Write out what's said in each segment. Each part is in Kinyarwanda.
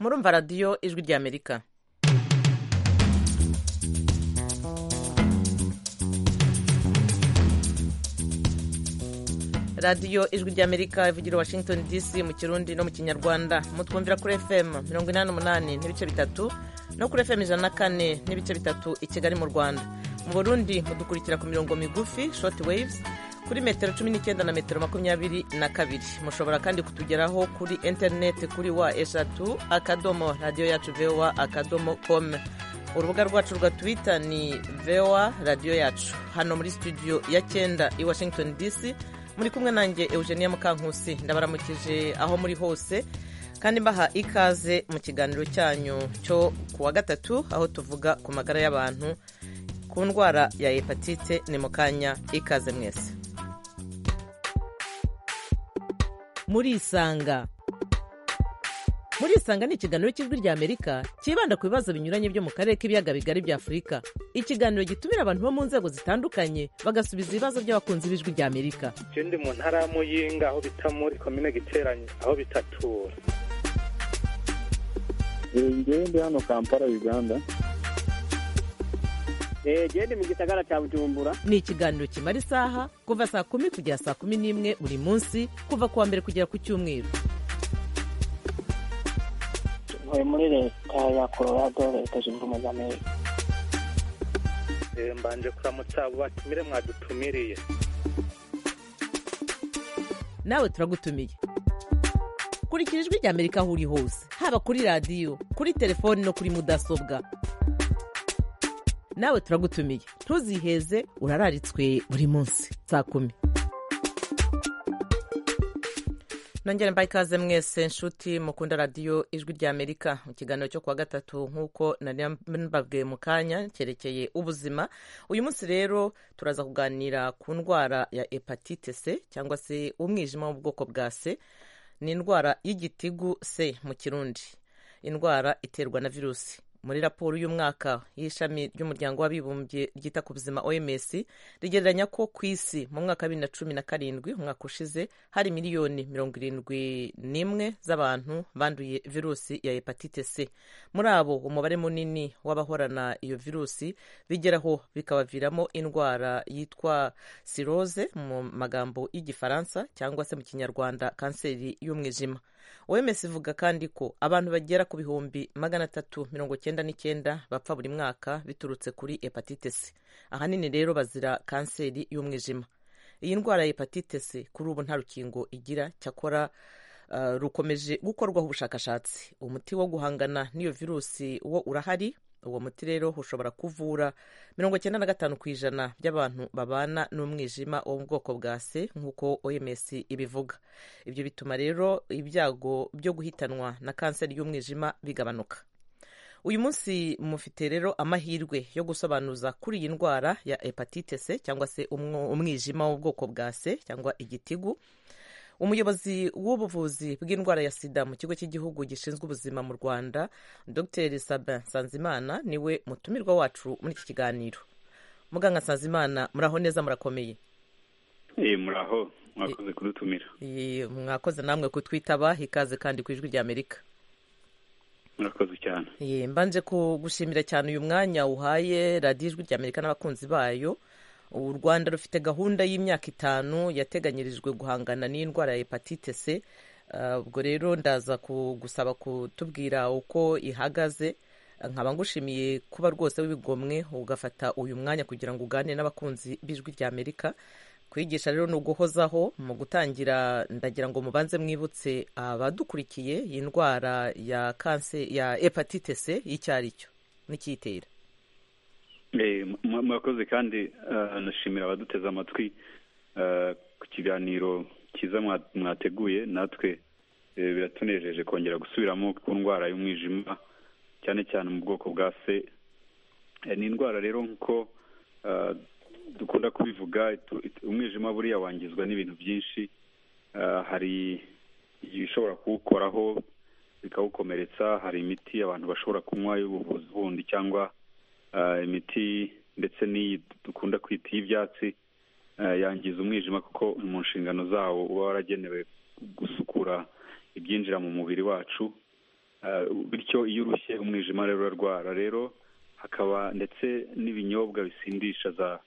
murumva radiyo ijwi ry'amerika radiyo ijwi ry'amerika ivugira washington dc mu kirundi no mu kinyarwanda mutwumvira kuri fm mirongo inani n'umunani n'ibice bitatu no kuri fm ijana na kane n'ibice bitatu i kigali mu rwanda mu burundi mudukurikira ku mirongo migufi short waves kuri metero cumi n'icyenda na metero makumyabiri na kabiri mushobora kandi kutugeraho kuri interineti kuri wa eshatu akadomo radiyo yacu voa akadomo kome urubuga rwacu rwa twita ni voa radiyo yacu hano muri studio ya cyenda i washington dc muri kumwe nanjye eugenia mukankusi ndabaramukije aho muri hose kandi mbaha ikaze mu kiganiro cyanyu cyo ku wa gatatu aho tuvuga ku magara y'abantu ku ndwara ya hepatite ni mu kanya ikaze mwese murisanga murisanga ni ikiganiro cy'ijwi rya amerika cyibanda ku bibazo binyuranye byo mu karere k'ibiyaga bigari bya afurika ikiganiro gitumira abantu bo mu nzego zitandukanye bagasubiza ibibazo by'abakunzi b'ijwi rya amerika icyo ndi mu ntara y'amuyinga aho bita muri komine giteranye aho bitatura ngende hano kampala uganda gende mu gisagara cya bujumbura ni ikiganiro kimara isaha kuva saa kumi kugera saa kumi n'imwe buri munsi kuva ku wa mbere kugera ku cyumweru ntuye muri leta ya colorado leta zunze ubumwe za amerika mbanje kuramutsa abo batumire mwadutumiriye nawe turagutumiye kurikira ijwi rya amerika aho uri hose haba kuri radiyo kuri telefoni no kuri mudasobwa nawe turagutumiye ntuziheze urararitswe buri munsi saa kumi nongere mbaye ikaze mwese nshuti mukunda radiyo ijwi rya amerika mu kiganiro cyo kuwa gatatu nk'uko nari mbabwiye mu kanya cyerekeye ubuzima uyu munsi rero turaza kuganira ku ndwara ya hepatite c cyangwa se umwijima wo mu bwoko bwa c ni indwara y'igitigu c mu kirundi indwara iterwa na virusi muri raporo y'umwaka y'ishami ry'umuryango w'abibumbye ryita ku buzima oms rigereranya ko ku isi mu mwaka wa bibiri na cumi na karindwi umwaka ushize hari miliyoni mirongo irindwi n'imwe z'abantu banduye virusi ya hepatite c muri abo umubare munini w'abahorana iyo virusi bigeraho bikabaviramo indwara yitwa siroze mu magambo y'igifaransa cyangwa se mu kinyarwanda kanseri y'umwijima oms ivuga kandi ko abantu bagera ku bihumbi magana atatu mirongo icyenda n'icyenda bapfa buri mwaka biturutse kuri hepatite c ahanini rero bazira kanseri y'umwijima iyi ndwara ya hepatite c kuri ubu nta rukingo igira cyakora uh, rukomeje gukorwaho ubushakashatsi umuti wo guhangana n'iyo virusi wo urahari uwo muti rero ushobora kuvura mirongo icyenda na gatanu ku ijana by'abantu babana n'umwijima wo mu bwoko bwa se nk'uko oms ibivuga ibyo bituma rero ibyago byo guhitanwa na kanseri y'umwijima bigabanuka uyu munsi mufite rero amahirwe yo gusobanuza kuri iyi ndwara ya hepatite c cyangwa se umwijima w'ubwoko bwa se cyangwa igitigu umuyobozi w'ubuvuzi bw'indwara ya sida mu kigo cy'igihugu gishinzwe ubuzima mu rwanda dr sabin sanzimana niwe mutumirwa wacu muri iki kiganiro muganga sanzimana muraho neza murakomeye muraho mwakoze kudutumira mwakoze namwe kutwitaba ikaze kandi ku ijwi rya amerika murakoze cyane mbanje kugushimira cyane uyu mwanya uhaye radiyo ijwi rya amerika n'abakunzi bayo u rwanda rufite gahunda y'imyaka itanu yateganyirijwe guhangana n'indwara ya hepatite c ubwo rero ndaza gusaba kutubwira uko ihagaze nkaba ngushimiye kuba rwose w'ibigomwe ugafata uyu mwanya kugira ngo ugane n'abakunzi b'ijwi rya amerika kwigisha rero ni uguhozaho mu gutangira ndagira ngo mubanze mwibutse abadukurikiye iyi ndwara ya kanse ya hepatite c icyo ari cyo n'ikiyitera murakoze kandi nashimira abaduteze amatwi ku kiganiro cyiza mwateguye natwe biratunejeje kongera gusubiramo ku ndwara y'umwijima cyane cyane mu bwoko bwa se ni indwara rero nk'uko dukunda kubivuga umwijima buriya wangizwa n'ibintu byinshi hari ibishobora kuwukoraho bikawukomeretsa hari imiti abantu bashobora kunywa y'ubuvuzi bundi cyangwa imiti ndetse n'iyi dukunda kwita iy'ibyatsi yangiza umwijima kuko mu nshingano zawo uba waragenewe gusukura ibyinjira mu mubiri wacu bityo iyo urushye umwijima rero urarwara rero hakaba ndetse n'ibinyobwa bisindisha za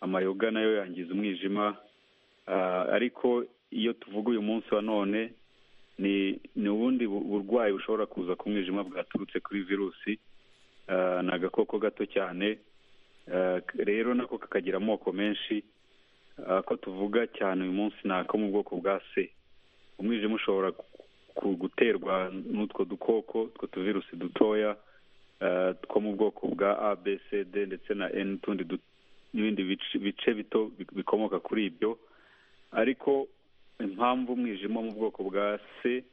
amayoga nayo yangiza umwijima ariko iyo tuvuga uyu munsi wa none ni ni ubundi burwayi bushobora kuza ku mwijima bwaturutse kuri virusi ni agakoko gato cyane rero nako kakagira amoko menshi ko tuvuga cyane uyu munsi ni ako mu bwoko bwa se umwijima ushobora guterwa n'utwo dukoko utwo tuvirusi dutoya two mu bwoko bwa abcd ndetse na n'utundi n'ibindi bice bito bikomoka kuri ibyo ariko impamvu umwijima mu bwoko bwa c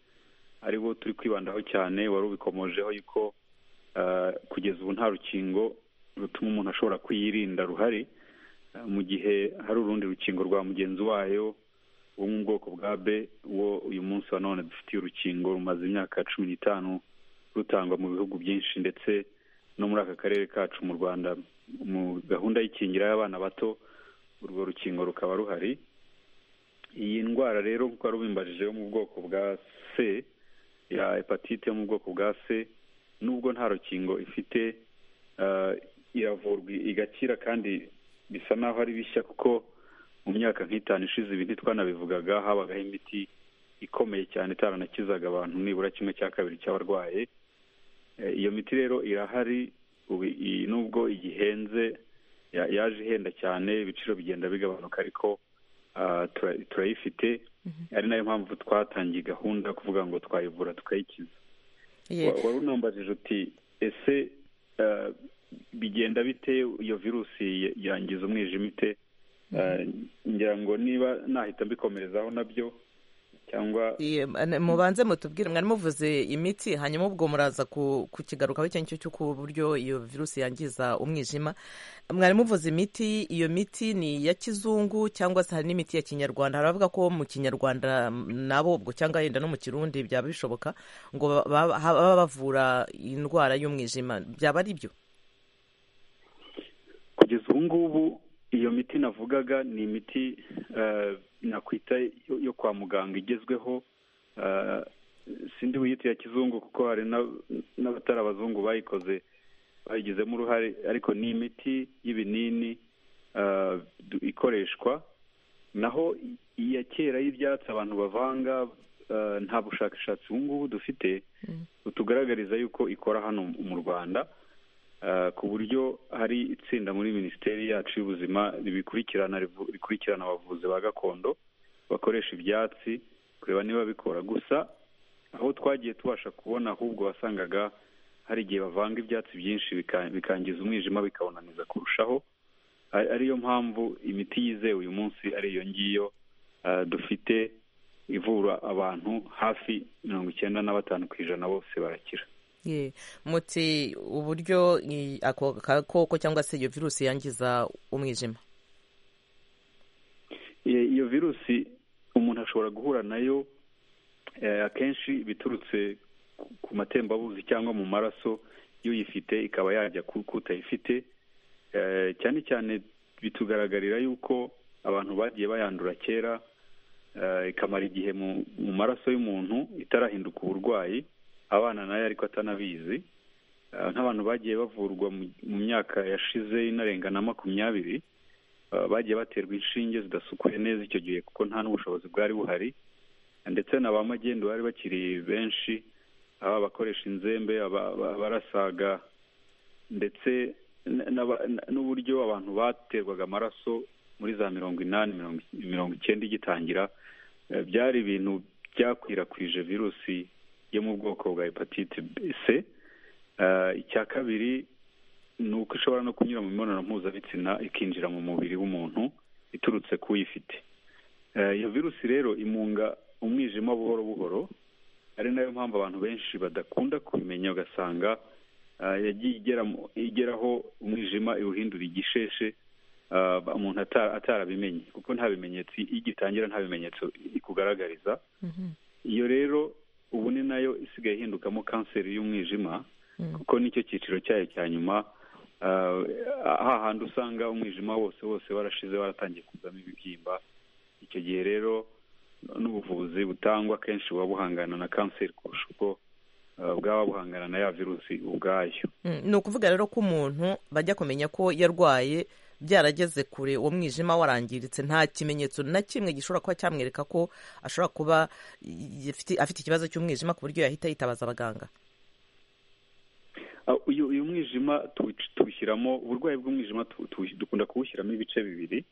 ari wo turi kwibandaho cyane wari ubikomojeho yuko kugeza ubu nta rukingo rutuma umuntu ashobora kuyirinda ruhari mu gihe hari urundi rukingo rwa mugenzi wayo wo mu bwoko bwa b wo uyu munsi wa none dufitiye urukingo rumaze imyaka cumi n'itanu rutangwa mu bihugu byinshi ndetse no muri aka karere kacu mu rwanda mu gahunda y'ikingira y'abana bato urwo rukingo rukaba ruhari iyi ndwara rero kuko wari ubimbajije yo mu bwoko bwa c ya hepatite yo mu bwoko bwa c nubwo nta rukingo ifite iravurwa igakira kandi bisa naho ari bishya kuko mu myaka nk'itanu ishize ibi ntitwanabivugaga habagaho imiti ikomeye cyane itaranakizaga abantu nibura kimwe cya kabiri cy'abarwaye iyo miti rero irahari nubwo igihenze yaje ihenda cyane ibiciro bigenda bigabanuka ariko turayifite ari nayo mpamvu twatangiye gahunda yo kuvuga ngo twayivura tukayikiza wari unambajije uti ese bigenda bite iyo virusi yangiza umwijima ite ngira ngo niba nahita mbikomerezaho nabyo cyangwa mubanze mutubwire mwari muvuze imiti hanyuma ubwo muraza kukigarukaho icyo ngicyo cy'uko uburyo iyo virusi yangiza umwijima mwari muvuze imiti iyo miti ni iya kizungu cyangwa se hari n'imiti ya kinyarwanda hari abavuga ko mu kinyarwanda nabo ubwo cyangwa yenda no mu kirundi byaba bishoboka ngo baba bavura indwara y'umwijima byaba ari byo kugeza ubu ngubu iyo miti navugaga ni imiti nakwita yo kwa muganga igezweho sindi buyite ya kizungu kuko hari n'abatari abazungu bayikoze bayigizemo uruhare ariko ni imiti y'ibinini ikoreshwa naho iya kera y'ibyatsi abantu bavanga nta bushakashatsi ubu ngubu dufite butugaragariza yuko ikora hano mu rwanda ku buryo hari itsinda muri minisiteri yacu y'ubuzima ribikurikirana rikurikirana abavuzi ba gakondo bakoresha ibyatsi kureba niba bikora gusa aho twagiye tubasha kubona ahubwo wasangaga hari igihe bavanga ibyatsi byinshi bikangiza umwijima bikawunaniza kurushaho ariyo mpamvu imiti yizewe uyu munsi ari iyo ngiyo dufite ivura abantu hafi mirongo icyenda na batanu ku ijana bose barakira muti uburyo ako gakoko cyangwa se iyo virusi yangiza umwijima iyo virusi umuntu ashobora guhura nayo akenshi biturutse ku matembabuzi cyangwa mu maraso y'uyifite ikaba yajya k'utayifite cyane cyane bitugaragarira yuko abantu bagiye bayandura kera ikamara igihe mu maraso y'umuntu itarahinduka uburwayi abana nayo ariko atanabizi nk'abantu bagiye bavurwa mu myaka yashize inarenga na makumyabiri bagiye baterwa inshinge zidasukuye neza icyo gihe kuko nta n'ubushobozi bwari buhari ndetse na ba magendu bari bakiri benshi aba bakoresha inzembe abarasaga ndetse n'uburyo abantu baterwaga amaraso muri za mirongo inani mirongo icyenda igitangira byari ibintu byakwirakwije virusi yo mu bwoko bwa hepatite c icya kabiri ni uko ishobora no kunyura mu mibonano mpuzabitsina ikinjira mu mubiri w'umuntu iturutse ku uyifite iyo virusi rero imunga umwijima buhoro buhoro ari nayo mpamvu abantu benshi badakunda kubimenya ugasanga yagiye igeraho umwijima iwuhindura igisheshe umuntu atarabimenye kuko nta bimenyetso igitangira nta bimenyetso ikugaragariza iyo rero ubu ni nayo isigaye ihindukamo kanseri y'umwijima kuko nicyo cyiciro cyayo cya nyuma hahandi usanga umwijima wose wose warashize waratangiye kuzamo ibibyimba icyo gihe rero n'ubuvuzi butangwa akenshi buba buhangana na kanseri kurusha uko bwaba buhangana na ya virusi ubwayo Mm, ni ukuvuga rero ko umuntu bajya kumenya ko yarwaye byarageze kure uwo mwijima warangiritse nta kimenyetso na kimwe gishobora kuba cyamwereka ko ashobora kuba y- afite- afite ikibazo cy'umwijima ku buryo yahita yitabaza abaganga Ah, uyu uyu mwijima tuwuc- tuwushyiramo uburwayi bw'umwijima tu- tu- dukunda kuwushyiramo ibice bibiri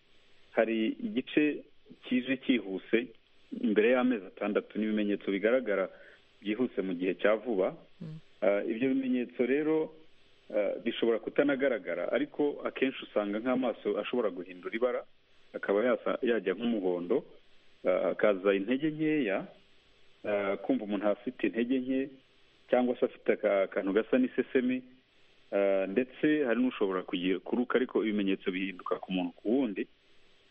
hari igice kije cyihuse imbere y'amezi atandatu n'ibimenyetso bigaragara byihuse mu gihe cya vuba Ah, ibyo bimenyetso rero ah, bishobora kutanagaragara ariko akenshi usanga nk'amaso ashobora guhindura ibara akaba yasa- yajya nk'umuhondo ah, akaza intege nkeya eh, kumva umuntu afite intege nke cyangwa se afite aka- akantu gasa n'isesemi eh, ndetse hari n'ushobora kugira kuruka ariko ibimenyetso bihinduka ku muntu ku wundi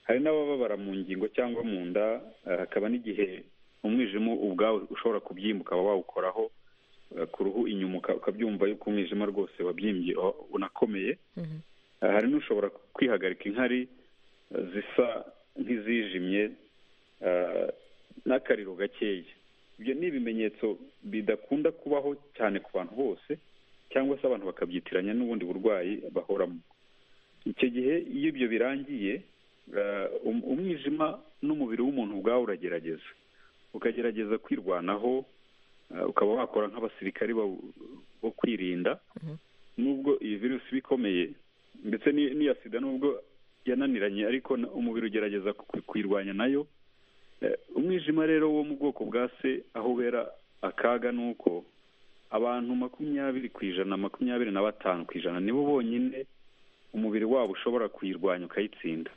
hari n'abababara mu ngingo cyangwa mu nda eh, hakaba n'igihe umwijima ubwawe ushobora kubyimba ukaba wawukoraho eh, ku ruhu inyuma uka- ukabyumva yuko umwijima rwose wabyimbye wa- unakomeye Eh, hari n'ushobora kwihagarika inkari eh, zisa nk'izijimye eh, n'akariro gakeya ibyo ni ibimenyetso bidakunda kubaho cyane ku bantu bose cyangwa se abantu bakabyitiranya n'ubundi burwayi bahoramo icyo gihe iyo ibyo birangiye eh, um- umwijima n'umubiri w'umuntu ubwawo uragerageza ukagerageza kwirwanaho eh, ukaba wakora nk'abasirikari bo- bo kwirinda nubwo iyi virusi iba ikomeye ndetse n'i- n'iya sida nubwo yananiranye ariko na- umubiri ugerageza ku- kuyirwanya nayo Eh, umwijima rero wo mu bwoko bwa se aho ubera akaga ni uko abantu makumyabiri ku ijana makumyabiri na batanu ku ijana nibo bonyine umubiri wabo ushobora kuyirwanya ukayitsinda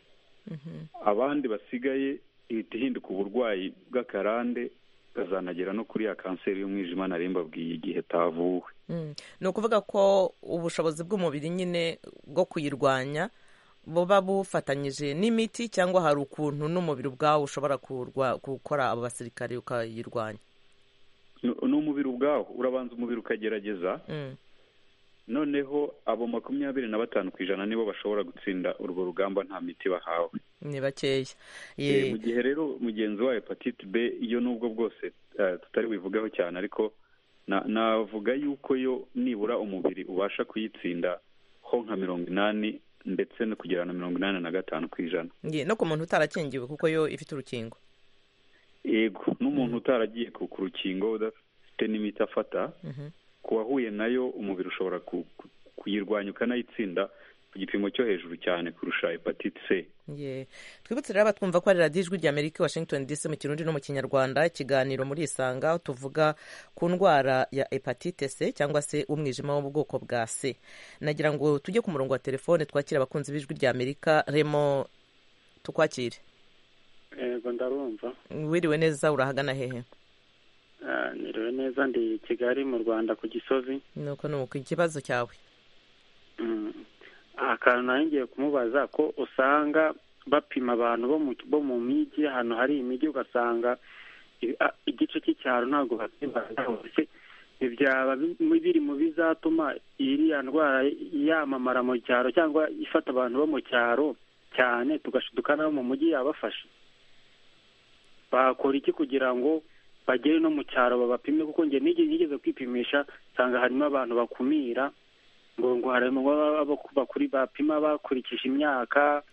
abandi basigaye ihita ihinduka uburwayi bw'akarande ikazanagera no kuri ya kanseri y'umwijima nari mbabwiye igihe tavuwe Mm. ni ukuvuga ko ubushobozi bw'umubiri nyine bwo kuyirwanya buba bufatanyije n'imiti cyangwa hari ukuntu n'umubiri ubwawo ushobora kurwa- gukora abo basirikare ukayirwanya Ni- ni umubiri ubwawo urabanza umubiri ukagerageza Mm. noneho abo makumyabiri na batanu ku ijana nibo bashobora gutsinda urwo rugamba nta miti bahawe ni bakeya Eh, Eh, mu gihe rero mugenzi wa hepatite b iyo nubwo bwose eh, tutari buyivugaho cyane ariko na- navuga yuko yo nibura umubiri ubasha kuyitsinda ho nka mirongo inani ndetse no kugera na mirongo inani na gatanu ku ijana nge- no ku muntu utarakingiwe kuko yo ifite urukingo yego n'umuntu utaragiye ku ku rukingo udafite n'imiti afata Mhm. ku wahuye nayo umubiri ushobora ku- ku- kuyirwanya ukanayitsinda ku gipimo cyo hejuru cyane kurusha hepatite c Ye. twibutse rero abatwumva ko ari radiyo ijwi rya amerika washington dc mu kirundi no mu kinyarwanda ikiganiro muri isanga tuvuga ku ndwara ya hepatite c cyangwa se umwijima wo mu bwoko bwa c nagira ngo tujye ku murongo wa telefone twakire abakunzi b'ijwi rya amerika remo tukwakire yego ndarumva wiriwe neza urahagana hehe Ah, niriwe neza ndi kigali mu rwanda ku gisozi nuko ni uku ikibazo cyawe Mm. akantu nari ngiye kumubaza ko usanga bapima abantu bo mu bo mu mijyi ahantu hari imijyi ugasanga i- a- igice cy'icyaro ntabwo bapima hose ntibyaba bi- biri mu bizatuma iriya ndwara yamamara mu cyaro cyangwa ifata abantu bo mu cyaro cyane tugashiduka n'abo mu mujyi yabafashe bakora iki kugira ngo bagere no mu cyaro babapime kuko njye nige- nigeze kwipimisha nsanga harimo abantu bakumira ngo ngo harimo baba baba- bakuri bapima bakurikije imyaka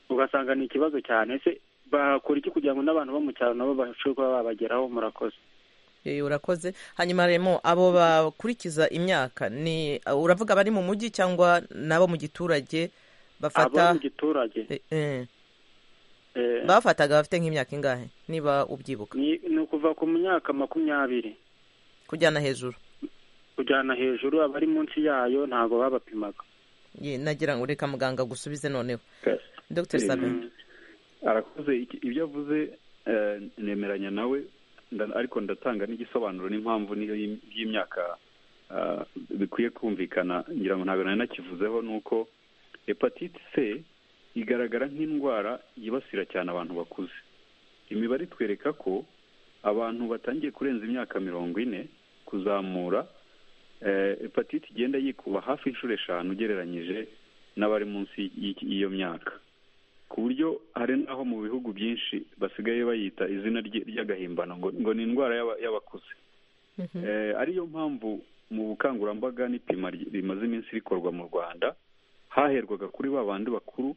ugasanga ni ikibazo cyane ese bakora iki kugira ngo n'abantu bo mu cyaro nabo bashobore kuba babageraho murakoze Eh, urakoze hanyuma remo abo bakurikiza imyaka ni uravuga abari mu mujyi cyangwa n'abo mu giturage abo bafata mu giturage Eh, eh. eh, bafataga bafite nk'imyaka ingahe niba ubyibuka ni ni ukuva ku myaka makumyabiri kujyana hejuru kujyana hejuru abari munsi yayo ntabwo babapimaga Ye, nagira ngo reka muganga gusubize noneho dr Eh, sabe Mm. arakoze iki- ibyo avuze eh, nemeranya nawe nda- ariko ndatanga n'igisobanuro n'impamvu niyo y'im- y'imyaka ah, bikwiye kumvikana ngira ngo ntabwo nari nakivuzeho ni uko hepatite c igaragara nk'indwara yibasira cyane abantu bakuze imibare itwereka ko abantu batangiye kurenza imyaka mirongo ine kuzamura eh, hepatite igenda yikuba hafi inshuro eshanu ugereranyije n'abari munsi y'iki- y'iyo myaka ku buryo hari n'aho mu bihugu byinshi basigaye bayita izina rye- ry'agahimbano ngo ngo ni indwara y'aba- y'abakuze Eh, ariyo mpamvu mu bukangurambaga n'ipima ry- rimaze iminsi rikorwa mu rwanda haherwaga kuri ba bandi bakuru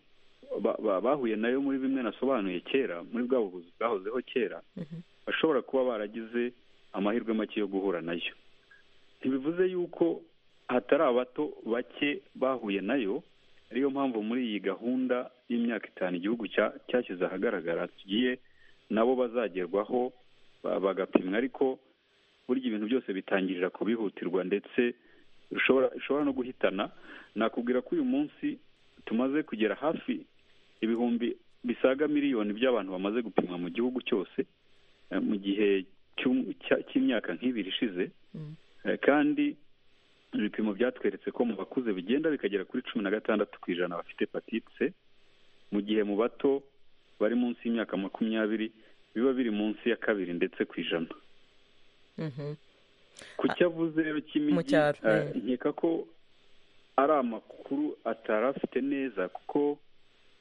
ba- ba- bahuye nayo muri bimwe nasobanuye kera muri bwa buvuzi bwahozeho kera bashobora kuba baragize amahirwe make yo guhura nayo ntibivuze yuko hatari abato bake bahuye nayo ariyo mpamvu muri iyi gahunda y'imyaka itanu igihugu cya- cyashyize ahagaragara tugiye nabo bazagerwaho ba- bagapimwa ariko burya ibintu byose bitangirira ku bihutirwa ndetse bishobora bishobora no guhitana nakubwira ko uyu munsi tumaze kugera hafi ibihumbi bisaga miliyoni by'abantu bamaze gupimwa mu gihugu cyose eh, mu gihe cy'um- cya- cy'imyaka nk'ibiri ishize Eh, kandi ibipimo byatweretse ko mu bakuze bigenda bikagera kuri cumi na gatandatu ku ijana bafite hepatite c mu gihe mu bato bari munsi y'imyaka makumyabiri biba biri munsi ya kabiri ndetse ku ijana Mhm. ku cyo avuze rero Mu cy'imijyi cyaro, eh, mm. nkeka ko ari amakuru atari afite neza kuko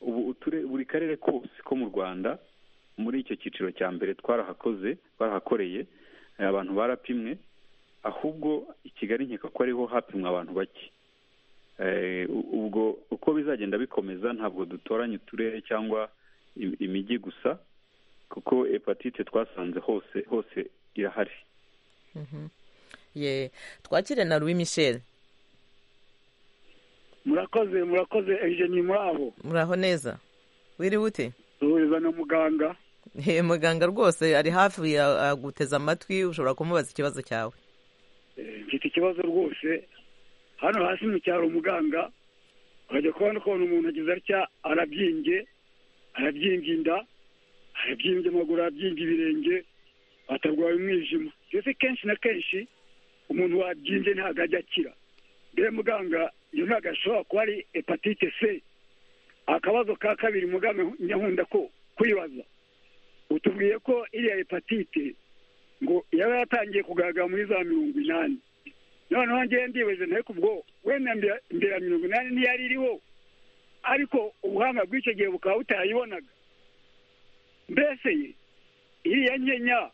ubu uture- buri karere kose ko mu rwanda muri icyo cyiciro cya mbere twarahakoze twarahakoreye eh, abantu barapimwe ahubwo i kigali nkeka ko ariho hapimwa abantu bake Eh, u- ubwo uko bizagenda bikomeza ntabwo dutoranya uturere cyangwa im- imijyi gusa kuko hepatite twasanze hose hose irahari ye twakire na louis michel murakoze murakoze ejeni murabo muraho neza wiriwe ute duhuriza na muganga Eh, muganga rwose ari hafi ya- aguteze amatwi ushobora kumubaza ikibazo cyawe Eh, mfite ikibazo rwose hano hasi mu cyaro umuganga urajya kubona ukuntu umuntu agize atya arabyimbye arabyimbye inda arabyimbye amaguru arabyimbye ibirenge atarwaye umwijima mbese kenshi na kenshi umuntu wabyimbye ntabwo ajya akira mbere muganga iyo ntabwo ashobora kuba ari hepatite c akabazo ka kabiri muganga nyahunda ko kwibaza utubwiye ko iriya hepatite ngo yaba yatangiye kugaragara muri za mirongo inani noneho ngewe ndibaze nawe kubwo wenda mbera mbera mirongo inani ntiyari iriho ariko ubuhanga bw'icyo gihe bukaba butayibonaga mbese iriya nkenya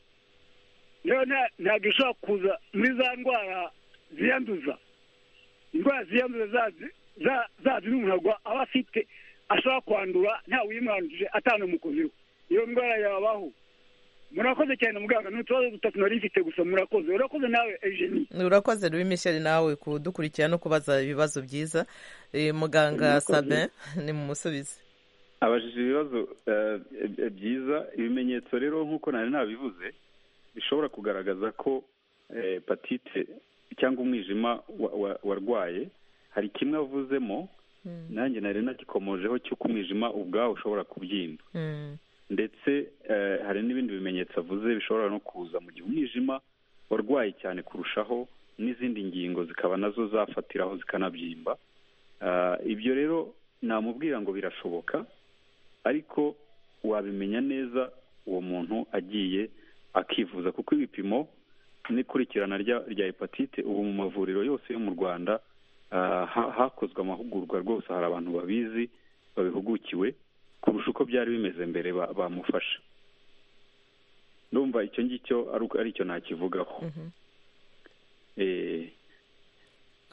nayo nta- ntabwo ishobora kuza muri za ndwara ziyanduza indwara ziyanduza zazi- za- zazi n'umuntu arwa- aba afite ashobora kwandura ntawe uyimwanduje atanamukozeho iyo ndwara yabaho murakoze cyane muganga ni utubazo dutatu nari mfite gusa murakoze urakoze nawe ejeni urakoze louis michel nawe kudukurikira no kubaza ibibazo byiza Eh, muganga sabin ni mumusubize abajije ibibazo eh, eh, byiza ibimenyetso rero nk'uko nari nabivuze bishobora kugaragaza ko eh, hepatite cyangwa umwijima wa- wa- warwaye hari kimwe avuzemo nanjye nari nagikomojeho cy'uko umwijima ubwawo ushobora kubyimba Mm. ndetse eh, hari n'ibindi bimenyetso avuze bishobora no kuza mu gihe umwijima warwaye cyane kurushaho n'izindi ngingo zikaba nazo zafatiraho zikanabyimba Ah, ibyo rero namubwira ngo birashoboka ariko wabimenya neza uwo muntu agiye akivuza kuko ibipimo n'ikurikirana rya- rya hepatite ubu mu mavuriro yose yo mu rwanda ah, ha- hakozwe amahugurwa rwose hari abantu babizi babihugukiwe kurusha uko byari bimeze mbere ba- bamufasha ndumva icyo ngicyo ari uko- ari cyo nakivugaho Eh,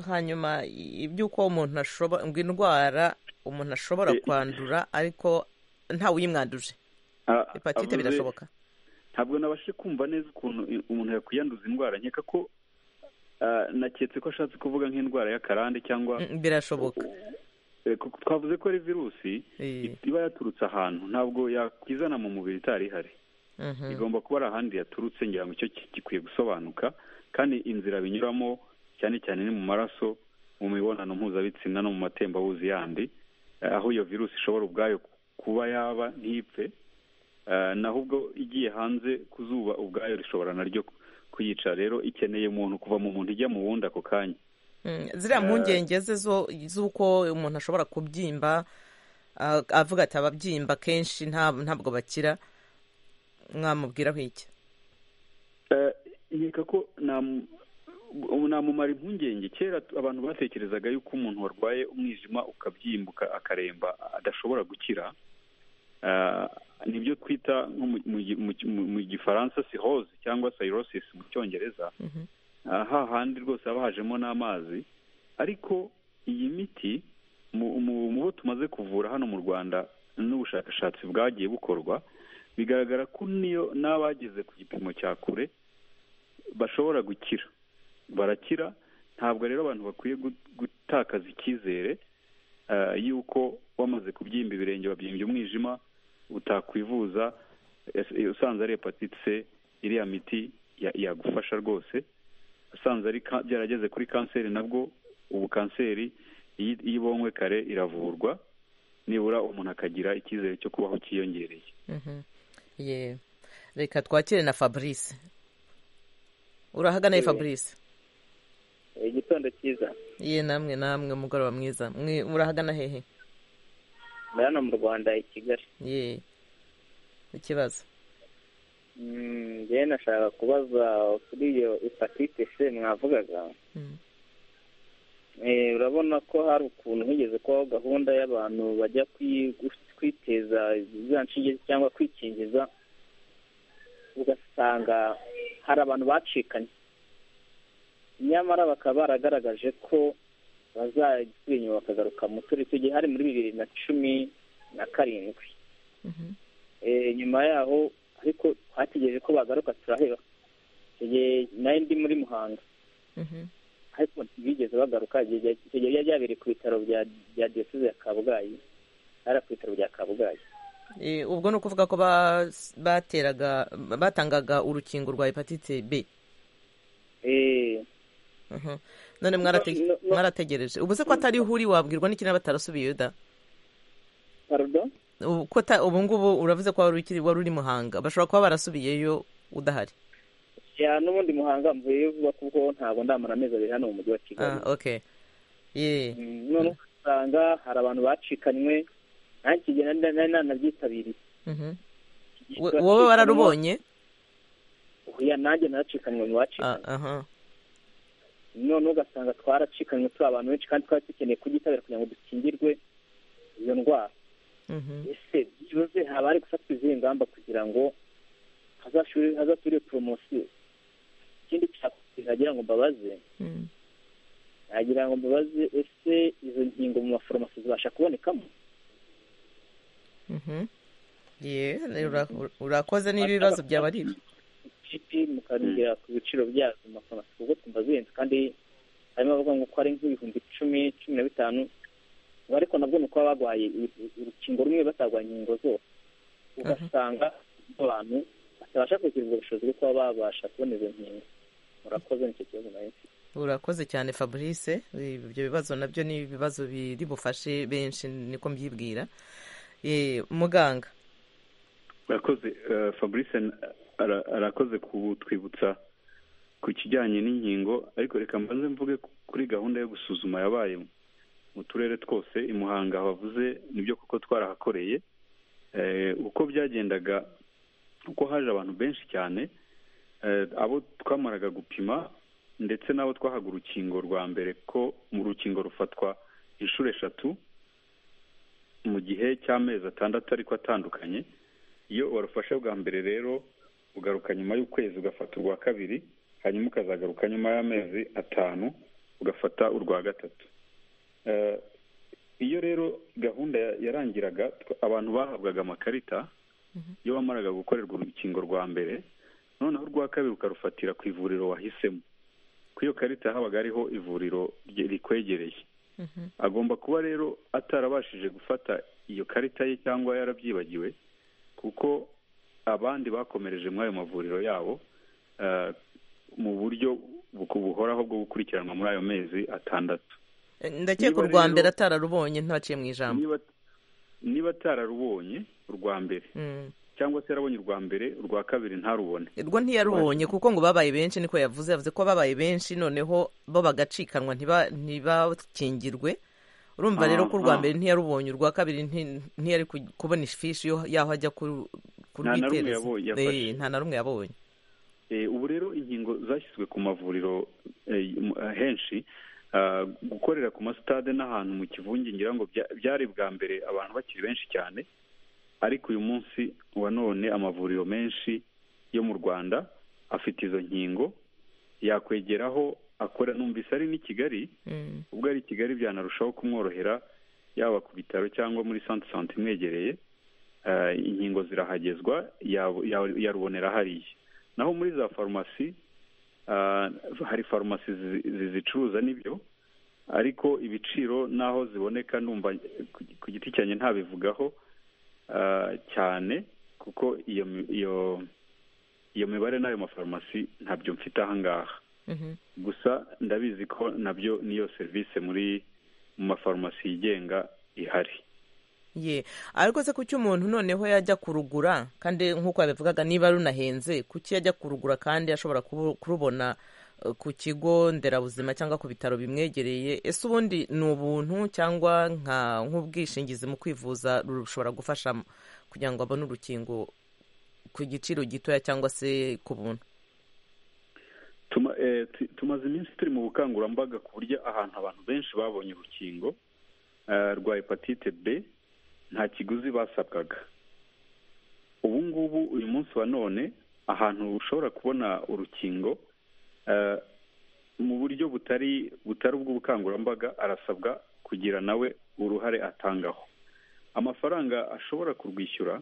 hanyuma i- iby'uko umuntu ashobora ngo indwara umuntu ashobora Eh, kwandura ariko ntawe uyimwanduje a- hepatite avuze- birashoboka ntabwo nabashe kumva neza ukuntu i- umuntu yakwiyanduza indwara nkeka ko ah, naketse ko ashatse kuvuga nk'indwara y'akarande cyangwa Mm, birashoboka eh, kuko twavuze ko ari virusi Eh, iba yaturutse ahantu ntabwo yakwizana mu mubiri itari ihari mhm. igomba kuba ari ahandi yaturutse ngira ngo icyo ki- gikwiye gusobanuka kandi inzira binyuramo cyane cyane ni mu maraso mu mibonano mpuzabitsina no mu matembabuzi yandi eh, aho iyo virusi ishobora ubwayo kuba yaba ntipfe Eh, naho ubwo igiye hanze ku zuba ubwayo rishobora naryo ku- kuyica rero ikeneye umuntu kuva mu muntu ijya mu wundi ako kanya Mm, ziriya mpungenge ze zo- z'uko umuntu ashobora kubyimba ah, avuga ati ababyimba kenshi nta- ntabwo bakira mwamubwiraho iki Eh, nkeka ko nam- ubu namumara impungenge kera tu- abantu batekerezaga yuko umuntu warwaye umwijima ukabyimbuka akaremba adashobora gukira Eh, nibyo twita nko mu- mu gi- mu gi- mu- mu gifaransa siroze cyangwa cirrhosis mu cyongereza aha handi rwose haba hajemo n'amazi ariko iyi miti mu mu- mu bo tumaze kuvura hano mu rwanda n'ubushakashatsi bwagiye bukorwa bigaragara ko niyo n'abageze ku gipimo cya kure bashobora gukira barakira ntabwo rero abantu bakwiye gu- gutakaza icyizere eh, yuko wamaze kubyimba ibirenge wabyimbye umwijima utakwivuza eh, usanze ari hepatite c iriya miti ya- yagufasha rwose usanze ari ka- byarageze kuri kanseri nabwo ubu kanseri iyo iyo ibonywe kare iravurwa nibura umuntu akagira icyizere cyo kubaho cyiyongereye Mhm. Ye. reka twakire na fabrice urahaganaye Eh. fabrice igitondo cyiza ye namwe namwe umugoroba mwiza Mwe- murahagana hehe ni hano mu rwanda i kigali ye ikibazo Mm, njyewe nashaka kubaza kuri iyo hepatite c mwavugaga Mm. Eh, urabona ko hari ukuntu higeze kubaho gahunda y'abantu bajya kwi- gu- kwiteza za nshinge cyangwa kwikingiza ugasanga hari abantu bacikanye nyamara bakaba baragaragaje ko bazasubira inyuma bakagaruka mu turi tugiye hari muri bibiri na cumi na karindwi Mhm. Eh, nyuma yaho ariko twategereje ko bagaruka turaheba igihe nari ndi muri muhanga Mhm. ariko ntibigeze bagaruka igihe bya- icyo gihe byari byabereye ku bitaro bya- bya diyoseze ya kabgayi ari ku bitaro bya kabgayi Eh, ubwo ni ukuvuga ko bas- bateraga batangaga urukingo rwa hepatite b Eh, Mhm. none No, mwarate- no, no. mwarategereje ubu se ko atari ho uri wabwirwa n'iki niba batarasubiyeyo da pardon Ubu ko ata- ubu ngubu uravuze ko wari ukiri wari uri muhanga bashobora kuba barasubiyeyo udahari ya n'ubundi muhanga mvuyeyo vuba kuko ntabwo ndamara amezi abiri hano mu mujyi wa kigali ah, okay ye Mm, none usanga hari abantu bacikanywe nanjye iki gihe nari nari nanabyitabiriye Mhm. We- wowe wararubonye oya nanjye naracikanywe mu Ah, bacikanywe aha none ugasanga twaracikanywe turi abantu benshi kandi twari dukeneye kugitabira kugira ngo dukingirwe iyo ndwara Mhm. ese byibuze haba hari gufatwa izihe ngamba kugira ngo hazashuri hazasubire poromosiyo ikindi cyakoze nagira ngo mbabaze Mm. nagira ngo mbabaze ese izo nkingo mu maforomasi zibasha kubonekamo Mhm. ye ura- ura- urakoze n'ibibazo byaba ari ibyo cipi mukambwira ku biciro byazo mu maforomasi kuko twumva zihenze kandi harimo abavuga ngo ko ari nk'ibihumbi icumi cumi na bitanu ngo ariko nabwo ni ukuba barwaye uru- urukingo rumwe batarwaye inkingo zose ugasanga abantu batabasha kugira ubwo bushobozi bwo kuba babasha kubona izo nkingo murakoze nicyo kibazo nayo mfite urakoze cyane fabrice ibyo bibazo nabyo ni ibibazo biri bufashe benshi niko mbyibwira Eh, muganga urakoze eh, fabrice ara- arakoze kutwibutsa ku kijyanye n'inkingo ariko reka mbanze mvuge kuri gahunda yo gusuzuma yabaye mu turere twose i muhanga bavuze nibyo kuko twarahakoreye Eh, uko byagendaga uko haje abantu benshi cyane eh, abo twamaraga gupima ndetse n'abo twahaga urukingo rwa mbere ko mu rukingo rufatwa inshuro eshatu mu gihe cy'amezi atandatu ariko atandukanye iyo warufashe bwa mbere rero ugaruka nyuma y'ukwezi ugafata urwa kabiri hanyuma ukazagaruka nyuma y'amezi atanu ugafata urwa gatatu Eh, iyo rero gahunda ya- yarangiraga twa- abantu bahabwaga amakarita iyo bamaraga gukorerwa urukingo rwa mbere noneho urwa kabiri ukarufatira ku ivuriro wahisemo ku iyo karita habaga hariho ivuriro rye- rikwegereye agomba kuba rero atarabashije gufata iyo karita ye cyangwa yarabyibagiwe kuko abandi bakomereje muri ayo mavuriro yabo eh, mu buryo bu- buhoraho bwo gukurikiranwa muri ayo mezi atandatu Eh, ndakeka Niba urwa rero- mbere atararubonye ntaciye mu ijambo niba niba atararubonye urwa mbere Mm. cyangwa se yarabonye urwa mbere urwa kabiri ntarubone rwo ntiyarubonye kuko ngo babaye benshi niko yavuze yavuze ko babaye benshi noneho bo bagacikanwa ntiba- ntibakingirwe urumva rero ko urwa Aha. mbere ntiyarubonye urwa kabiri nti- ntiyari ku- kubona ifishi yo- y'aho ajya ku- Nta na rumwe kurwitereza yabonye, Eh, yafashe. nta na rumwe yabonye Eh, ubu rero inkingo zashyizwe ku mavuriro eh, mu- eh, henshi ah, gukorera ku masitade n'ahantu mu kivunge ngira ngo bya- byari bwa mbere abantu bakiri benshi cyane ariko uyu munsi wa none amavuriro menshi yo mu rwanda afite izo nkingo yakwegeraho akora numvise ari n'i kigali ubwo ari i kigali byanarushaho kumworohera yaba ku bitaro cyangwa muri sante sante imwegereye eh, inkingo zirahagezwa yabo- ya- yarubonera hariya naho muri za farumasi ah, hari farumasi zi- zi- zicuruza n'ibyo ariko ibiciro n'aho ziboneka numva ku- ku giti cyanjye ntabivugaho ah, cyane kuko iyo mi- iyo iyo mibare n'ayo mafarumasi ntabyo mfite ahangaha Mhm. gusa ndabizi ko nabyo niyo serivisi muri mu mafarumasi yigenga ihari ye ariko se kuki umuntu noneho yajya kurugura kandi nk'uko yabivugaga niba runahenze kuki yajya kurugura kandi ashobora kubu- kurubona eh, ku kigo nderabuzima cyangwa ku bitaro bimwegereye ese ubundi ni ubuntu cyangwa nka nk'ubwishingizi mu kwivuza rushobora gufasha mu- kugira ngo abone urukingo ku giciro gitoya cyangwa se ku buntu Tuma- eh, tu- tumaze iminsi turi mu bukangurambaga ku buryo ahantu abantu benshi babonye urukingo eh, rwa hepatite b nta kiguzi basabwaga ubu ngubu uyu munsi wa none ahantu ushobora kubona urukingo eh, mu buryo butari butari ubw'ubukangurambaga arasabwa kugira nawe uruhare atangaho amafaranga ashobora kurwishyura